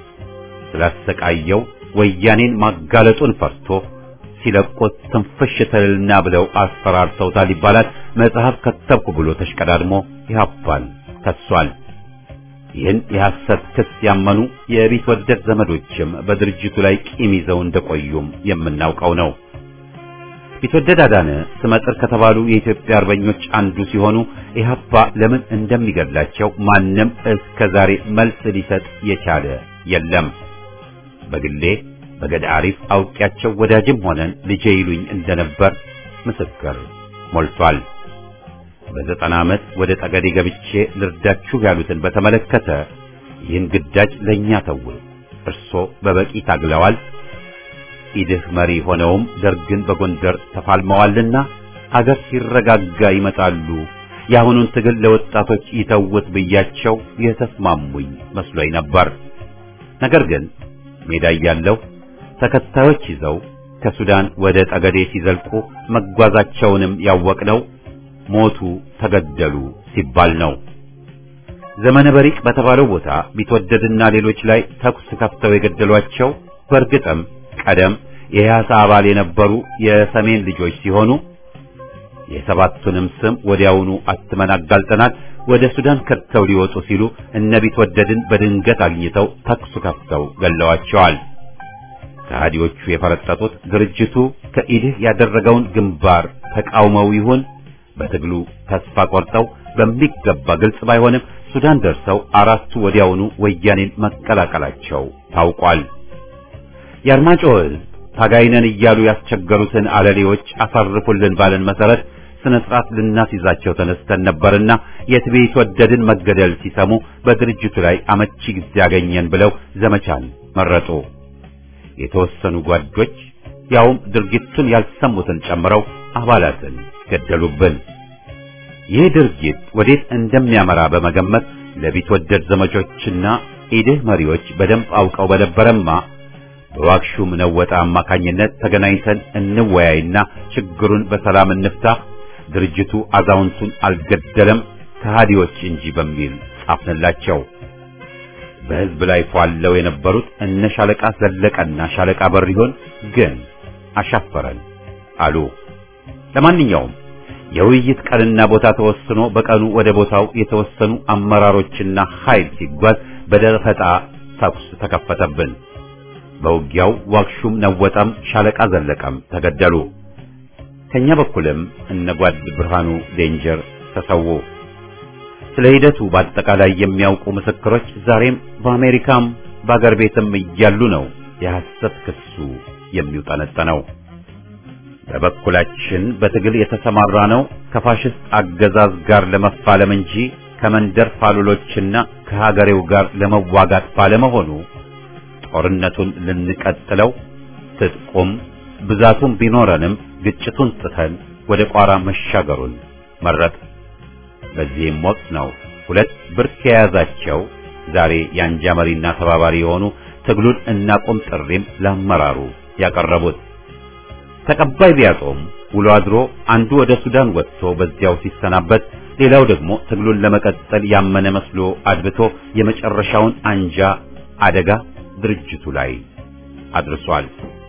ስላሰቃየው ወያኔን ማጋለጡን ፈርቶ ሲለቁት ትንፍሽ ትልና ብለው አስፈራርተውታል ይባላል። መጽሐፍ ከተብኩ ብሎ ተሽቀዳድሞ ኢህአፓን ከሷል። ይህን የሐሰት ክስ ያመኑ የቢትወደድ ዘመዶችም በድርጅቱ ላይ ቂም ይዘው እንደቆዩም የምናውቀው ነው። ቢትወደድ አዳነ ስመጥር ከተባሉ የኢትዮጵያ አርበኞች አንዱ ሲሆኑ ኢህአፓ ለምን እንደሚገድላቸው ማንም እስከ ዛሬ መልስ ሊሰጥ የቻለ የለም። በግሌ በገዳ አሪፍ አውቂያቸው ወዳጅም ሆነን ልጄ ይሉኝ እንደነበር ምስክር ሞልቷል። በዘጠና ዓመት ወደ ጠገዴ ገብቼ ልርዳችሁ ያሉትን በተመለከተ ይህን ግዳጅ ለእኛ ተው፣ እርሶ በበቂ ታግለዋል ኢድህ መሪ ሆነውም ደርግን በጎንደር ተፋልመዋልና አገር ሲረጋጋ ይመጣሉ፣ የአሁኑን ትግል ለወጣቶች ይተውት ብያቸው የተስማሙኝ መስሎኝ ነበር። ነገር ግን ሜዳ እያለሁ ተከታዮች ይዘው ከሱዳን ወደ ጠገዴ ሲዘልቁ መጓዛቸውንም ያወቅነው ሞቱ፣ ተገደሉ ሲባል ነው። ዘመነ በሪቅ በተባለው ቦታ ቢትወደድና ሌሎች ላይ ተኩስ ከፍተው የገደሏቸው በእርግጥም ቀደም የኢህአሳ አባል የነበሩ የሰሜን ልጆች ሲሆኑ የሰባቱንም ስም ወዲያውኑ አትመን አጋልጠናል። ወደ ሱዳን ከድተው ሊወጡ ሲሉ እነ ቢትወደድን በድንገት አግኝተው ተኩስ ከፍተው ገለዋቸዋል። ከሃዲዎቹ የፈረጠጡት ድርጅቱ ከኢድህ ያደረገውን ግንባር ተቃውመው ይሁን በትግሉ ተስፋ ቆርጠው በሚገባ ግልጽ ባይሆንም ሱዳን ደርሰው አራቱ ወዲያውኑ ወያኔን መቀላቀላቸው ታውቋል። የአርማጭሆ ሕዝብ ታጋይነን እያሉ ያስቸገሩትን አለሌዎች አሳርፉልን ባለን መሰረት ስነ ስርዓት ልናስይዛቸው ተነስተን ነበርና የትቤት ወደድን መገደል ሲሰሙ በድርጅቱ ላይ አመቺ ጊዜ ያገኘን ብለው ዘመቻን መረጡ። የተወሰኑ ጓዶች ያውም ድርጊቱን ያልሰሙትን ጨምረው አባላትን ገደሉብን። ይህ ድርጊት ወዴት እንደሚያመራ በመገመት ለቢትወደድ ዘመቾችና ኢድህ መሪዎች በደንብ አውቀው በነበረማ በዋክሹም ነወጣ አማካኝነት ተገናኝተን እንወያይና ችግሩን በሰላም እንፍታ፣ ድርጅቱ አዛውንቱን አልገደለም ከሃዲዎች እንጂ በሚል ጻፍንላቸው። በሕዝብ ላይ ፏለው የነበሩት እነ ሻለቃ ዘለቀና ሻለቃ በሪሆን ግን አሻፈረን አሉ። ለማንኛውም የውይይት ቀንና ቦታ ተወስኖ በቀኑ ወደ ቦታው የተወሰኑ አመራሮችና ኃይል ሲጓዝ በደፈጣ ተኩስ ተከፈተብን። በውጊያው ዋክሹም ነወጠም ሻለቃ ዘለቀም ተገደሉ። ከኛ በኩልም እነ ጓድ ብርሃኑ ዴንጀር ተሰዉ። ስለ ሂደቱ በአጠቃላይ የሚያውቁ ምስክሮች ዛሬም በአሜሪካም በአገር ቤትም እያሉ ነው የሐሰት ክሱ የሚውጠነጠነው። በበኩላችን በትግል የተሰማራ ነው ከፋሽስት አገዛዝ ጋር ለመፋለም እንጂ ከመንደር ፋሉሎችና ከሀገሬው ጋር ለመዋጋት ባለመሆኑ ጦርነቱን ልንቀጥለው ትጥቁም ብዛቱም ቢኖረንም ግጭቱን ጥተን ወደ ቋራ መሻገሩን መረጥ። በዚህም ወቅት ነው ሁለት ብርክ የያዛቸው ዛሬ የአንጃ መሪና ተባባሪ የሆኑ ትግሉን እናቁም ጥሪም ለአመራሩ ያቀረቡት። ተቀባይ ቢያጦም ውሎ አድሮ አንዱ ወደ ሱዳን ወጥቶ በዚያው ሲሰናበት፣ ሌላው ደግሞ ትግሉን ለመቀጠል ያመነ መስሎ አድብቶ የመጨረሻውን አንጃ አደጋ ድርጅቱ ላይ አድርሷል።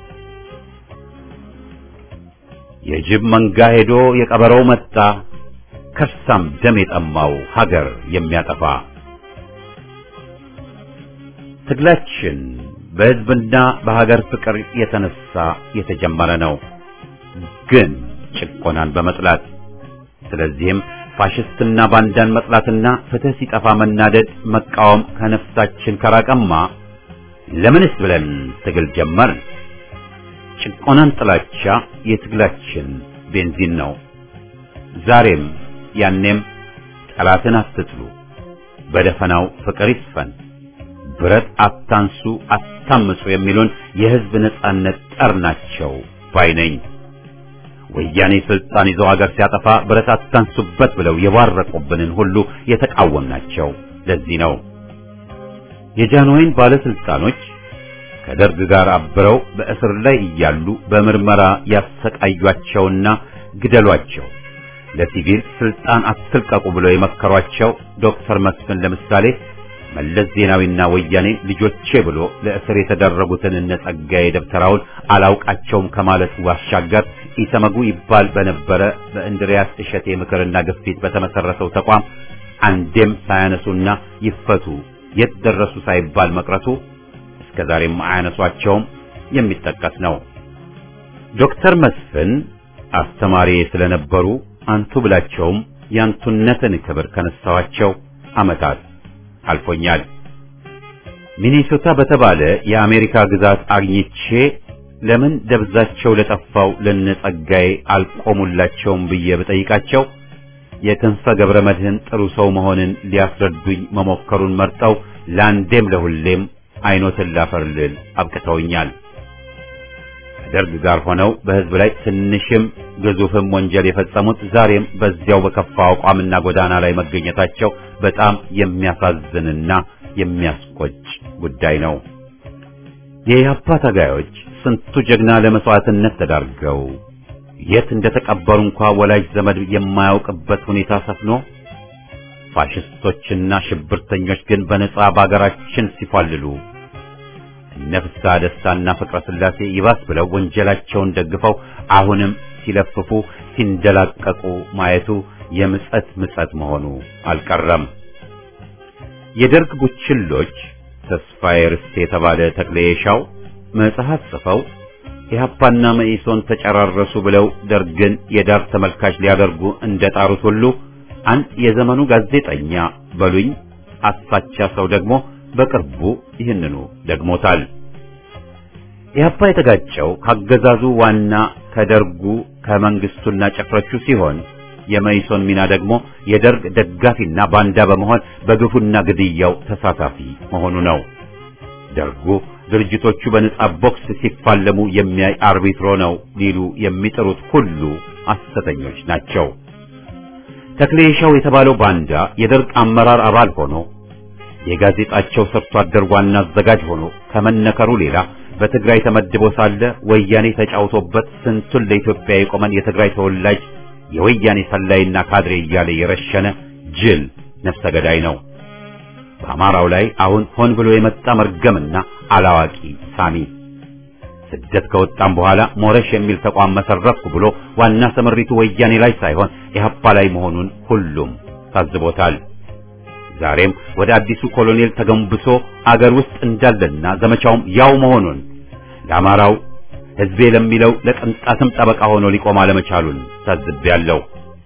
የጅብ መንጋ ሄዶ የቀበረው መጣ፣ ከርሳም ደም የጠማው ሀገር የሚያጠፋ ትግላችን በሕዝብና በሀገር ፍቅር የተነሳ የተጀመረ ነው፣ ግን ጭቆናን በመጥላት ስለዚህም ፋሽስትና ባንዳን መጥላትና ፍትህ ሲጠፋ መናደድ መቃወም ከነፍሳችን ከራቀማ ለምንስ ብለን ትግል ጀመርን? ጭቆናን ጥላቻ የትግላችን ቤንዚን ነው። ዛሬም ያኔም ጠላትን አትጥሉ፣ በደፈናው ፍቅር ይስፈን፣ ብረት አታንሱ፣ አታምጹ የሚሉን የሕዝብ ነጻነት ጠር ናቸው ባይ ነኝ። ወያኔ ስልጣን ይዘው አገር ሲያጠፋ ብረት አታንሱበት ብለው የባረቁብንን ሁሉ የተቃወምናቸው ለዚህ ነው። የጃንሆይን ባለስልጣኖች ከደርግ ጋር አብረው በእስር ላይ እያሉ በምርመራ ያሰቃዩአቸውና ግደሏቸው፣ ለሲቪል ስልጣን አትልቀቁ ብለው የመከሯቸው ዶክተር መስፍን ለምሳሌ መለስ ዜናዊና ወያኔ ልጆቼ ብሎ ለእስር የተደረጉትን እነ ጸጋዬ ደብተራውን አላውቃቸውም ከማለት ባሻገር ኢሰመጉ ይባል በነበረ በእንድሪያስ እሸቴ ምክርና ግፊት በተመሰረተው ተቋም አንዴም ሳያነሱና ይፈቱ የት ደረሱ ሳይባል መቅረቱ እስከዛሬም አያነሷቸውም የሚጠቀስ ነው። ዶክተር መስፍን አስተማሪ ስለነበሩ አንቱ ብላቸውም ያንቱነትን ክብር ከነሳዋቸው ዓመታት አልፎኛል። ሚኒሶታ በተባለ የአሜሪካ ግዛት አግኝቼ ለምን ደብዛቸው ለጠፋው ለነጸጋዬ አልቆሙላቸውም ብዬ ብጠይቃቸው የክንፈ ገብረ መድህን ጥሩ ሰው መሆንን ሊያስረዱኝ መሞከሩን መርጠው ለአንዴም ለሁሌም አይኖትን ላፈርልል አብቅተውኛል። ከደርግ ጋር ሆነው በሕዝብ ላይ ትንሽም ግዙፍም ወንጀል የፈጸሙት ዛሬም በዚያው በከፋ አቋምና ጎዳና ላይ መገኘታቸው በጣም የሚያሳዝንና የሚያስቆጭ ጉዳይ ነው። የኢህአፓ ታጋዮች ስንቱ ጀግና ለመስዋዕትነት ተዳርገው የት እንደተቀበሩ እንኳ ወላጅ ዘመድ የማያውቅበት ሁኔታ ሰፍኖ ፋሽስቶችና ሽብርተኞች ግን በነጻ በአገራችን ሲፋልሉ እነ ፍስሐ ደስታና ፍቅረ ሥላሴ ይባስ ብለው ወንጀላቸውን ደግፈው አሁንም ሲለፍፉ ሲንደላቀቁ ማየቱ የምጸት ምጸት መሆኑ አልቀረም። የደርግ ቡችሎች ተስፋዬ ርስቴ የተባለ ተክለየሻው መጽሐፍ ጽፈው ኢህአፓና መኢሶን ተጨራረሱ ብለው ደርግን የዳር ተመልካች ሊያደርጉ እንደጣሩት ሁሉ አንድ የዘመኑ ጋዜጠኛ በሉኝ አሳቻ ሰው ደግሞ በቅርቡ ይህንኑ ደግሞታል። ኢህአፓ የተጋጨው ካገዛዙ ዋና ከደርጉ ከመንግስቱና ጭፍሮቹ ሲሆን የመኢሶን ሚና ደግሞ የደርግ ደጋፊና ባንዳ በመሆን በግፉና ግድያው ተሳታፊ መሆኑ ነው። ደርጉ ድርጅቶቹ በነጻ ቦክስ ሲፋለሙ የሚያይ አርቢትሮ ነው ሊሉ የሚጥሩት ሁሉ ሐሰተኞች ናቸው። ተክሌሻው የተባለው ባንዳ የደርግ አመራር አባል ሆኖ የጋዜጣቸው ሰርቶ አደር ዋና አዘጋጅ ሆኖ ከመነከሩ ሌላ በትግራይ ተመድቦ ሳለ ወያኔ ተጫውቶበት ስንቱን ለኢትዮጵያ የቆመን የትግራይ ተወላጅ የወያኔ ሰላይና ካድሬ እያለ የረሸነ ጅል ነፍሰ ገዳይ ነው። በአማራው ላይ አሁን ሆን ብሎ የመጣ መርገምና አላዋቂ ሳሚ ስደት ከወጣም በኋላ ሞረሽ የሚል ተቋም መሰረትኩ ብሎ ዋና ስምሪቱ ወያኔ ላይ ሳይሆን ኢህአፓ ላይ መሆኑን ሁሉም ታዝቦታል። ዛሬም ወደ አዲሱ ኮሎኔል ተገንብሶ አገር ውስጥ እንዳለና ዘመቻውም ያው መሆኑን ለአማራው ሕዝቤ ለሚለው ለቅንጣትም ጠበቃ ሆኖ ሊቆም አለመቻሉን ታዝቤያለሁ።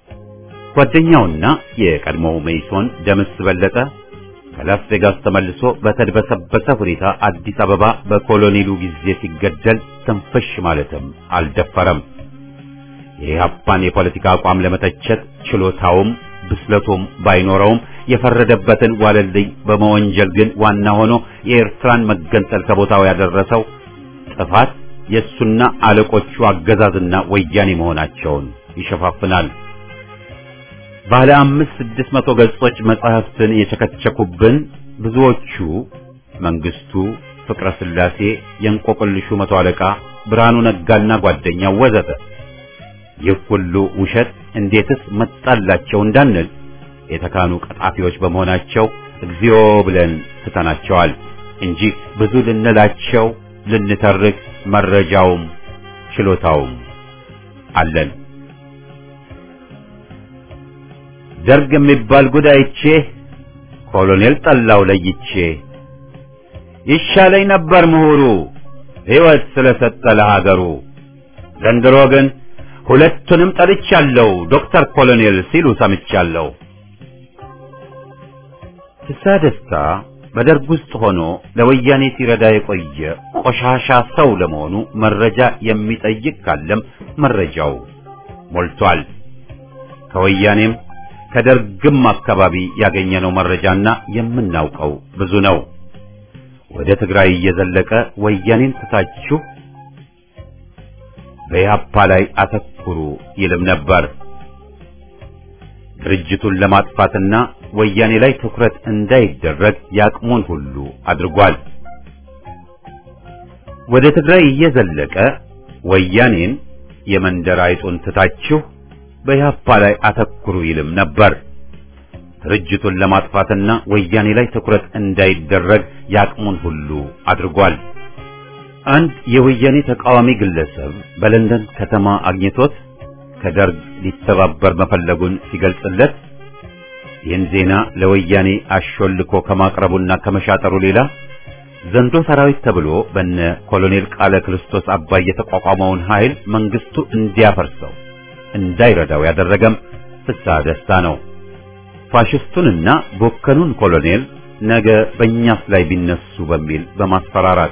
ጓደኛውና የቀድሞው መይሶን ደምስ በለጠ ከላስ ቬጋስ ተመልሶ በተድበሰበሰ ሁኔታ አዲስ አበባ በኮሎኔሉ ጊዜ ሲገደል ትንፍሽ ማለትም አልደፈረም። የኢህአፓን የፖለቲካ አቋም ለመተቸት ችሎታውም ብስለቱም ባይኖረውም የፈረደበትን ዋለልኝ በመወንጀል ግን ዋና ሆኖ የኤርትራን መገንጠል ከቦታው ያደረሰው ጥፋት የእሱና አለቆቹ አገዛዝና ወያኔ መሆናቸውን ይሸፋፍናል። ባለ አምስት ስድስት መቶ ገጾች መጽሐፍትን የቸከቸኩብን ብዙዎቹ መንግስቱ፣ ፍቅረ ስላሴ፣ የእንቆቅልሹ መቶ አለቃ ብርሃኑ ነጋና ጓደኛው ወዘተ ይህ ሁሉ ውሸት እንዴትስ መጣላቸው እንዳንል የተካኑ ቀጣፊዎች በመሆናቸው እግዚኦ ብለን ትተናቸዋል እንጂ ብዙ ልንላቸው ልንተርክ መረጃውም ችሎታውም አለን። ደርግ የሚባል ጉዳይቼ ኮሎኔል ጠላው ለይቼ ይሻለኝ ነበር ምሁሩ ሕይወት ስለሰጠ ለሀገሩ። ዘንድሮ ግን ሁለቱንም ጠልቻለሁ ዶክተር ኮሎኔል ሲሉ ሰምቻለሁ። ፍስሐ ደስታ በደርግ ውስጥ ሆኖ ለወያኔ ሲረዳ የቆየ ቆሻሻ ሰው ለመሆኑ መረጃ የሚጠይቅ ካለም መረጃው ሞልቷል። ከወያኔም ከደርግም አካባቢ ያገኘነው መረጃና የምናውቀው ብዙ ነው። ወደ ትግራይ እየዘለቀ ወያኔን ትታችሁ በኢህአፓ ላይ አተኩሩ ይልም ነበር። ድርጅቱን ለማጥፋትና ወያኔ ላይ ትኩረት እንዳይደረግ ያቅሙን ሁሉ አድርጓል። ወደ ትግራይ እየዘለቀ ወያኔን የመንደር አይጡን ትታችሁ በኢህአፓ ላይ አተኩሩ ይልም ነበር። ድርጅቱን ለማጥፋትና ወያኔ ላይ ትኩረት እንዳይደረግ ያቅሙን ሁሉ አድርጓል። አንድ የወያኔ ተቃዋሚ ግለሰብ በለንደን ከተማ አግኝቶት ከደርግ ሊተባበር መፈለጉን ሲገልጽለት ይህን ዜና ለወያኔ አሾልኮ ከማቅረቡና ከመሻጠሩ ሌላ ዘንዶ ሰራዊት ተብሎ በነ ኮሎኔል ቃለ ክርስቶስ አባይ የተቋቋመውን ኃይል መንግስቱ እንዲያፈርሰው እንዳይረዳው ያደረገም ፍስሐ ደስታ ነው። ፋሽስቱንና ቦከኑን ኮሎኔል ነገ በእኛስ ላይ ቢነሱ በሚል በማስፈራራት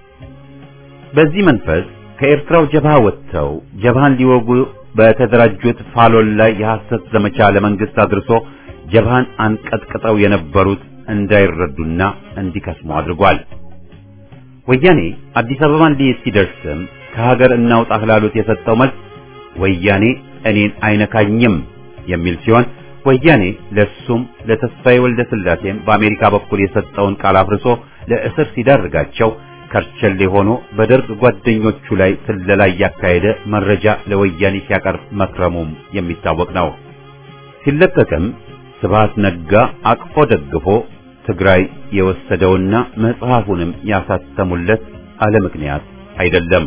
በዚህ መንፈስ ከኤርትራው ጀብሃ ወጥተው ጀብሃን ሊወጉ በተደራጁት ፋሎን ላይ የሐሰት ዘመቻ ለመንግስት አድርሶ ጀብሃን አንቀጥቅጠው የነበሩት እንዳይረዱና እንዲከስሙ አድርጓል። ወያኔ አዲስ አበባን ሊይዝ ሲደርስም ከሀገር እናውጣ ላሉት የሰጠው መልስ ወያኔ እኔን አይነካኝም የሚል ሲሆን ወያኔ ለሱም ለተስፋዬ ወልደ ስላሴም በአሜሪካ በኩል የሰጠውን ቃል አፍርሶ ለእስር ሲዳርጋቸው ከርቸሌ ሆኖ በደርግ ጓደኞቹ ላይ ስለላ እያካሄደ መረጃ ለወያኔ ሲያቀርብ መክረሙም የሚታወቅ ነው። ሲለቀቅም ስብሃት ነጋ አቅፎ ደግፎ ትግራይ የወሰደውና መጽሐፉንም ያሳተሙለት አለ ምክንያት አይደለም።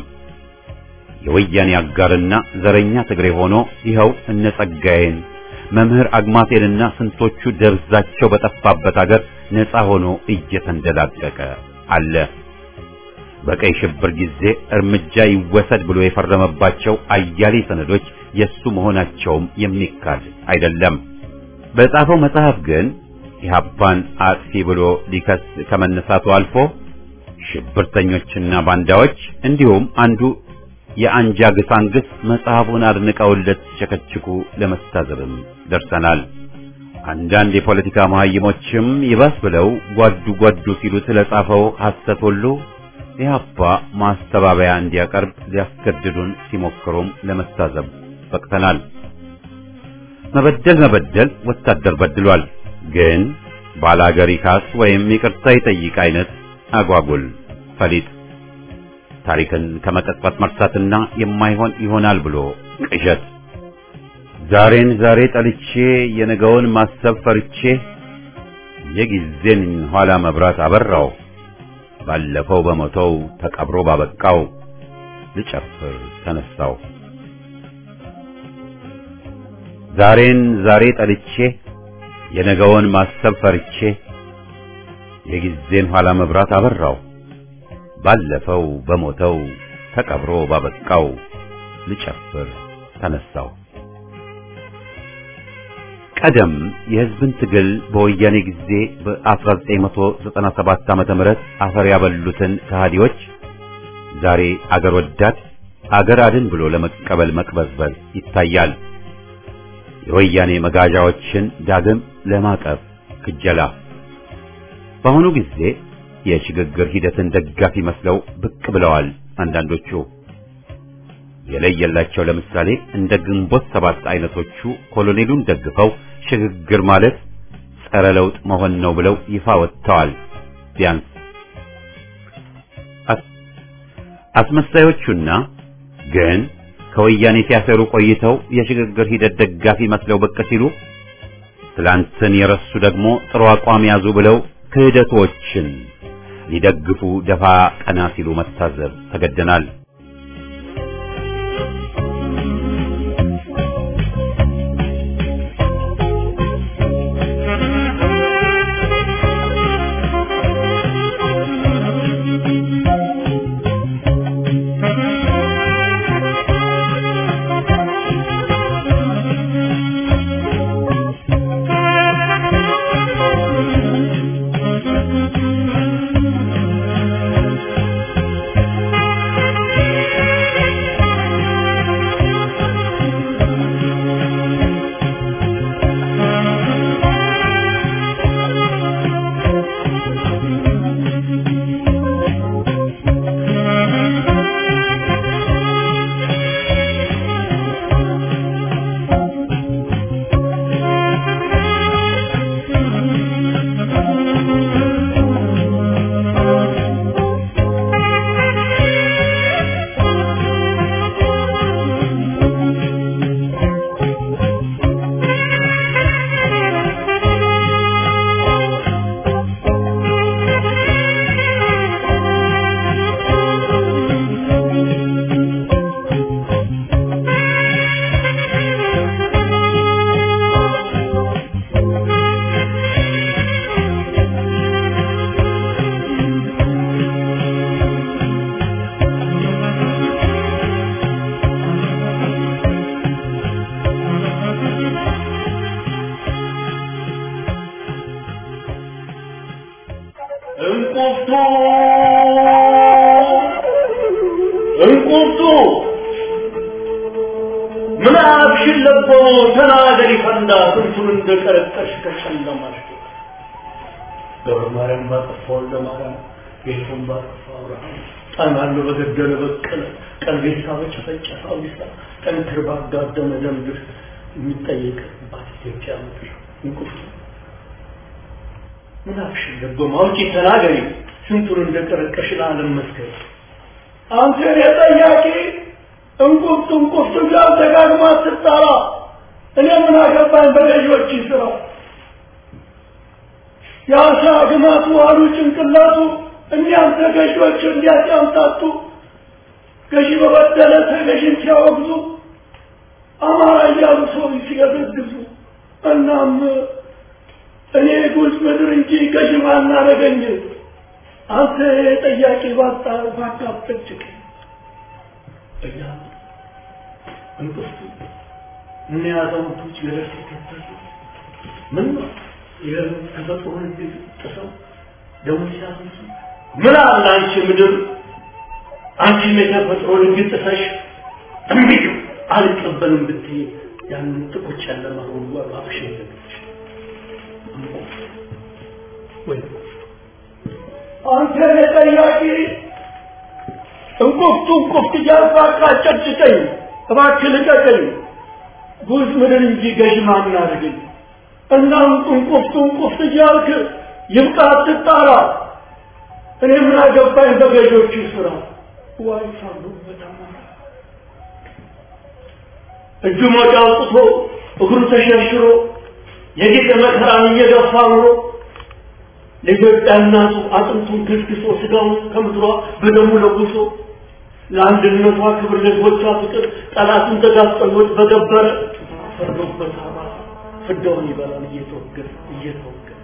የወያኔ አጋርና ዘረኛ ትግሬ ሆኖ ይኸው እነ ጸጋዬን መምህር አግማቴንና ስንቶቹ ደብዛቸው በጠፋበት አገር ነፃ ሆኖ እየተንደላቀቀ አለ። በቀይ ሽብር ጊዜ እርምጃ ይወሰድ ብሎ የፈረመባቸው አያሌ ሰነዶች የሱ መሆናቸውም የሚካድ አይደለም። በጻፈው መጽሐፍ ግን ኢህአፓን አጥፊ ብሎ ሊከስ ከመነሳቱ አልፎ ሽብርተኞችና ባንዳዎች እንዲሁም አንዱ የአንጃ ግሳንግስ መጽሐፉን አድንቀውለት ሲቸከችኩ ለመታዘብም ደርሰናል። አንዳንድ የፖለቲካ መሀይሞችም ይባስ ብለው ጓዱ ጓዱ ሲሉ ስለጻፈው ሐሰት ሁሉ ኢህአፓ ማስተባበያ እንዲያቀርብ ሊያስገድዱን ሲሞክሩም ለመታዘብ በቅተናል። መበደል መበደል ወታደር በድሏል። ግን ባላገር ይካስ ወይም ይቅርታ ይጠይቅ አይነት አጓጉል ፈሊጥ ታሪክን ከመቀጥፈት መርሳትና የማይሆን ይሆናል ብሎ ቅዠት ዛሬን ዛሬ ጠልቼ የነገውን ማሰብ ፈርቼ የጊዜን ኋላ መብራት አበራው ባለፈው በሞተው ተቀብሮ ባበቃው ልጨፍር ተነሳው ዛሬን ዛሬ ጠልቼ የነገውን ማሰብ ፈርቼ የጊዜን ኋላ መብራት አበራው ባለፈው በሞተው ተቀብሮ ባበቃው ልጨፍር ተነሳው። ቀደም የሕዝብን ትግል በወያኔ ጊዜ በ1997 ዓመተ ምህረት አፈር ያበሉትን ከሃዲዎች ዛሬ አገር ወዳድ አገር አድን ብሎ ለመቀበል መቅበዝበዝ ይታያል። የወያኔ መጋዣዎችን ዳግም ለማቀፍ ክጀላ በአሁኑ ጊዜ የሽግግር ሂደትን ደጋፊ መስለው ብቅ ብለዋል። አንዳንዶቹ የለየላቸው ለምሳሌ እንደ ግንቦት ሰባት አይነቶቹ ኮሎኔሉን ደግፈው ሽግግር ማለት ጸረ ለውጥ መሆን ነው ብለው ይፋ ወጥተዋል። ቢያንስ አስመሳዮቹና ግን ከወያኔ ሲያሰሩ ቆይተው የሽግግር ሂደት ደጋፊ መስለው ብቅ ሲሉ ትላንትን የረሱ ደግሞ ጥሩ አቋም ያዙ ብለው ክህደቶችን ሊደግፉ ደፋ ቀና ሲሉ መታዘብ ተገደናል። እንቁርቱ እንቁርቱ ምን አብሽን ለቦ ተናገሪ ፈንዳ ስንቱን እንደቀረቀሽ ከጨለማሽ ገብረ ማርያም ባጠፋው ለማርያም ጌቱን ባጠፋው አብርሃም ጣናሉ በገደለ በቀለ ቀልቤሳ በጨፈጨፈ አውዲሳ ጠንክር ባጋደመ ደምድር የሚጠየቅባት ኢትዮጵያ ምድር እንቁርቱ ምን አብሽን ለቦ ማውጪ ተናገሪ ስንቱን እንደቀረቀሽ ለዓለም መስከር አንተ የጠያቂ እንቁርቱ እንቁርቱ ጋር ደጋግማ ስትጠራ እኔ ምን አገባኝ በገዢዎች ስራ የአሳ ግማቱ አሉ ጭንቅላቱ እኒያም ተገዢዎች እንዲያጫምታቱ ገዢ በበደለ ተገዢን ሲያወግዙ አማራ እያሉ ሰው ሲገዘግዙ እናም እኔ ጉዝ ምድር እንጂ ገዢ ማናረገኝ አንተ ጠያቂ ባጣ ባካብጠጭቅ እያ እንቅፍቱ እነ አዛውንቶች ገደል ሲከተሉ ምን ነው የተፈጥሮ ህግ ጥሰው ደሞ ሲያፈሱ ምን አለ አንቺ ምድር አንቺም የተፈጥሮ ህግ ጥሰሽ እምቢ አልቀበልም ብትይ ያንን ጥቁር ጨለማ ሁሉ አባብሽ ይዘግች ወይ አንተ ጠያቂ እንቁፍቱ እንቁፍት እያልኩ አጨጭቀኝ እባክህ ልቀቀኝ ጉዝ ምድር እንጂ ገዥ ማምን አድርገኝ እና እንቁፍቱ እንቁፍት እያልክ ይብቃ አትጣራ እኔ ምን አገባኝ በገዦቹ ስራ ዋይ ሳሉበት አማራ እጁ ሞጫ አውጥቶ እግሩ ተሸርሽሮ የጌጠ መከራን እየገፋ ኑሮ ለኢትዮጵያ እናቱ አጥንቱን ግስግሶ ስጋውን ከምድሯ በደሙ ለጉሶ ለአንድነቷ ክብር ለህዝቦቿ ፍቅር ጠላቱን ተጋፍጠሎት በገበረ ፈርዶበት አማራ ፍዳውን ይበላል እየተወገረ እየተወገረ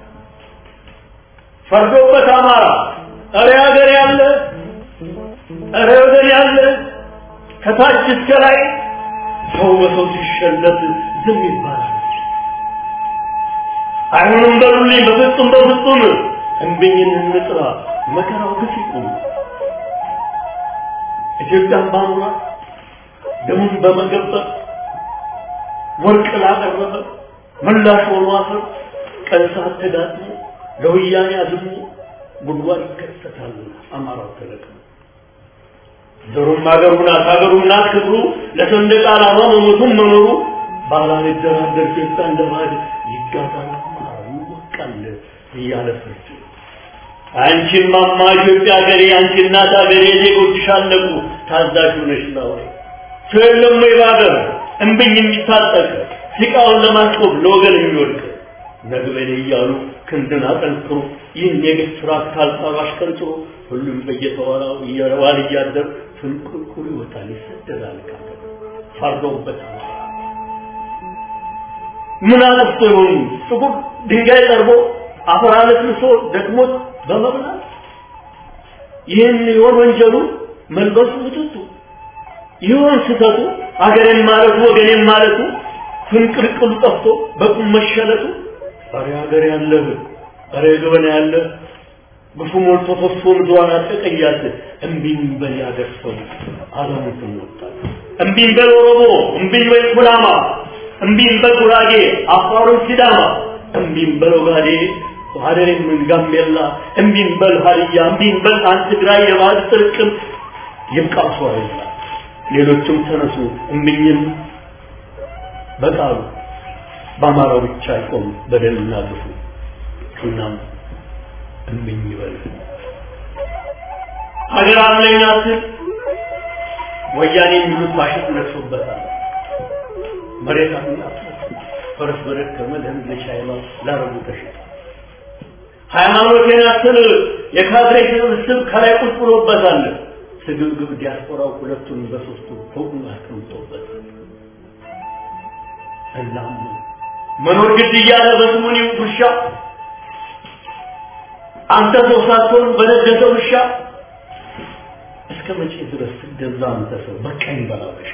ፈርዶበት አማራ እረ ሀገር ያለ እረ ወገን ያለ ከታች እስከ ላይ ሰው በሰው ሲሸለት ዝም ይባላል። አይሆንም በሉልኝ በፍጹም በፍጹም እንብኝን እንጥራ መከራው ግፍ ይቁም። ኢትዮጵያን ባኑራ ደሙን በመገበር ወርቅ ላቀረበ ምላሽ ሆኖ አፈር ቀን ሰዓት ተዳጥሞ ለወያኔ አዝሞ ጉድጓድ ይከሰታል። አማራው ተለቅሞ ዘሩም አገሩ ናት አገሩ ናት ክብሩ ለሰንደቅ ዓላማ መሞቱም መኖሩ ባላልደራደር ኢትዮጵያ እንደ ባዕድ ይጋዛል ይወቃል እያለ ፍርድ አንቺም ማማ ኢትዮጵያ ሀገሬ አንቺ እናት ሀገሬ ዜጎችሽ አለቁ ታዛዥ ሆነሽ ነው ሰው የለም ወይ በሀገር እምብኝ የሚታጠቅ ሲቃውን ለማስቆም ለወገን የሚወድቅ ነግበኔ እያሉ ክንድን አጠንክሮ ይህን የግፍ ስርዓት ካልጣሉ አሽቀንጥሮ ሁሉም በየተዋራው እየረዋል እያደር ፍንቁልቁል ይወጣል ይሰደዳል ካገር ፈርዶበት ምን አለፍቶ ይሆኑ ጥቁር ድንጋይ ጠርቦ አፈር አለስልሶ ደክሞት በመብላት ይህን ይሆን ወንጀሉ መልበሱ ውጥቱ ይሆን ስህተቱ አገሬን ማለቱ ወገኔን ማለቱ ፍንቅልቅሉ ጠፍቶ በቁም መሸለቱ ኧረ ሀገር ያለህ ኧረ ገበና ያለህ ግፉ ሞልቶ ፈሶ ምድሯን አጠቀያት እምቢኝ በል ያገር ሰው አለሙትን ወጣል እምቢኝ በል ኦሮሞ እምቢኝ በል ኩናማ እምቢኝ በል ጉራጌ አፋሩን ሲዳማ እምቢኝ በል ኦጋዴ ሀደሬም ጋምቤላ እምቢኝ በል ሀዲያ እምቢኝ በል አንድ ትግራይ የባህል ጥርቅም ይብቃሱ አይላ ሌሎችም ተነሱ እምቢኝም በቃሉ በአማራው ብቻ አይቆም በደልና ግፉ እናም እምቢኝ ይበል ሀገር አለኝ አትል ወያኔ የሚሉት ፋሽስት ነግሶበታል መሬት አለኝ ፈረስ በደከመ ለህዝብ ለሻይባ ላረቡ ተሸጠ ሃይማኖቴን አትል የካድሬ ስብስብ ከላይ ቁጭ ብሎበታል ስግብግብ ዲያስፖራው ሁለቱን በሶስቱ ፎቁን አስቀምጦበታል እናም መኖር ግድ እያለ በስሙኒ ውሻ አንተ ሰው ሳትሆን በነገሰ ውሻ እስከ መቼ ድረስ ትገዛ አንተ ሰው በቀኝ በላበሽ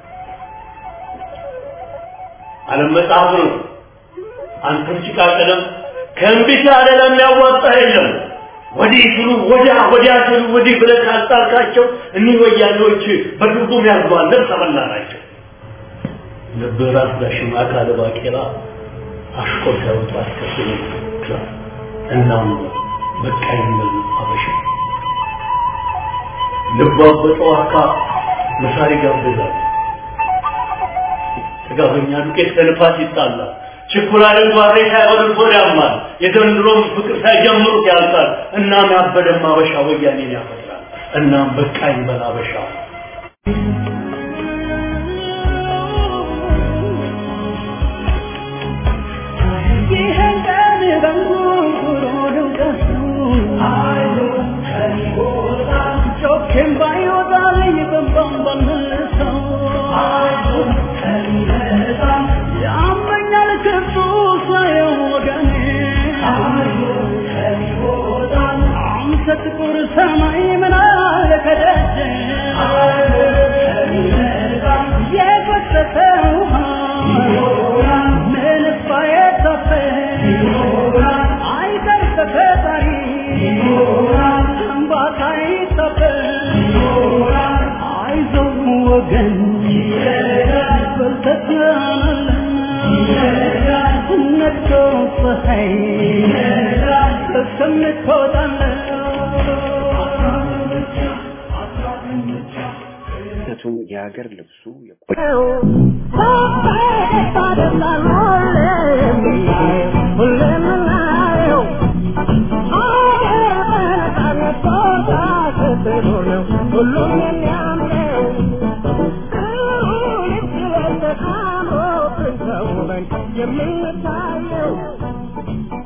ዓለም መጽሐፍ ነው አንተም ጭቃ ቀለም ከእምቢት ያለ ለሚያዋጣ የለም ወዲህ ስሉ ወዲያ ወዲያ ስሉ ወዲህ ብለህ ካልጣልካቸው እኒህ ወያኔዎች በድርጉም ያርጓል ልብስ ተበላ ናቸው ልብህ ራስ ዳሽም አካለ ባቄላ አሽቆር ሳይወጡ አስከትሎ ክላስ እናም በቃ ይመሉ አበሻ ልቧ በጠዋካ መሳሪ ጋብዛል ጥጋበኛ ዱቄት ከልፋት ይጣላል ችኩላልን ጓሬ ሳይበሉት ሆድ ያማል የዘንድሮም ፍቅር ሳይጀምሩት ያልቃል እናም ያበደም አበሻ ወያኔን ያፈጥራል እናም በቃ ይበል አበሻ ይህን ቀን በንጉሩ ድምቀቱ ጮኬም ባይወጣልኝ በንባም ባልመልሰው ያመኛል ክፉ ሳየው ወገኔ አንተ ጥቁር ሰማይ ምን አለ ከደጀ የፈሰሰ ውሃ ምንስ ባይታፈ አይቀር ተፈጣሪ እንባታ ይታፈ አይዞህ ወገን በልተትናናለን ነግቶ ፀሐይ ነቱም የሀገር ልብሱ የቆ- ሁሉም የሚያምረው የምንታየው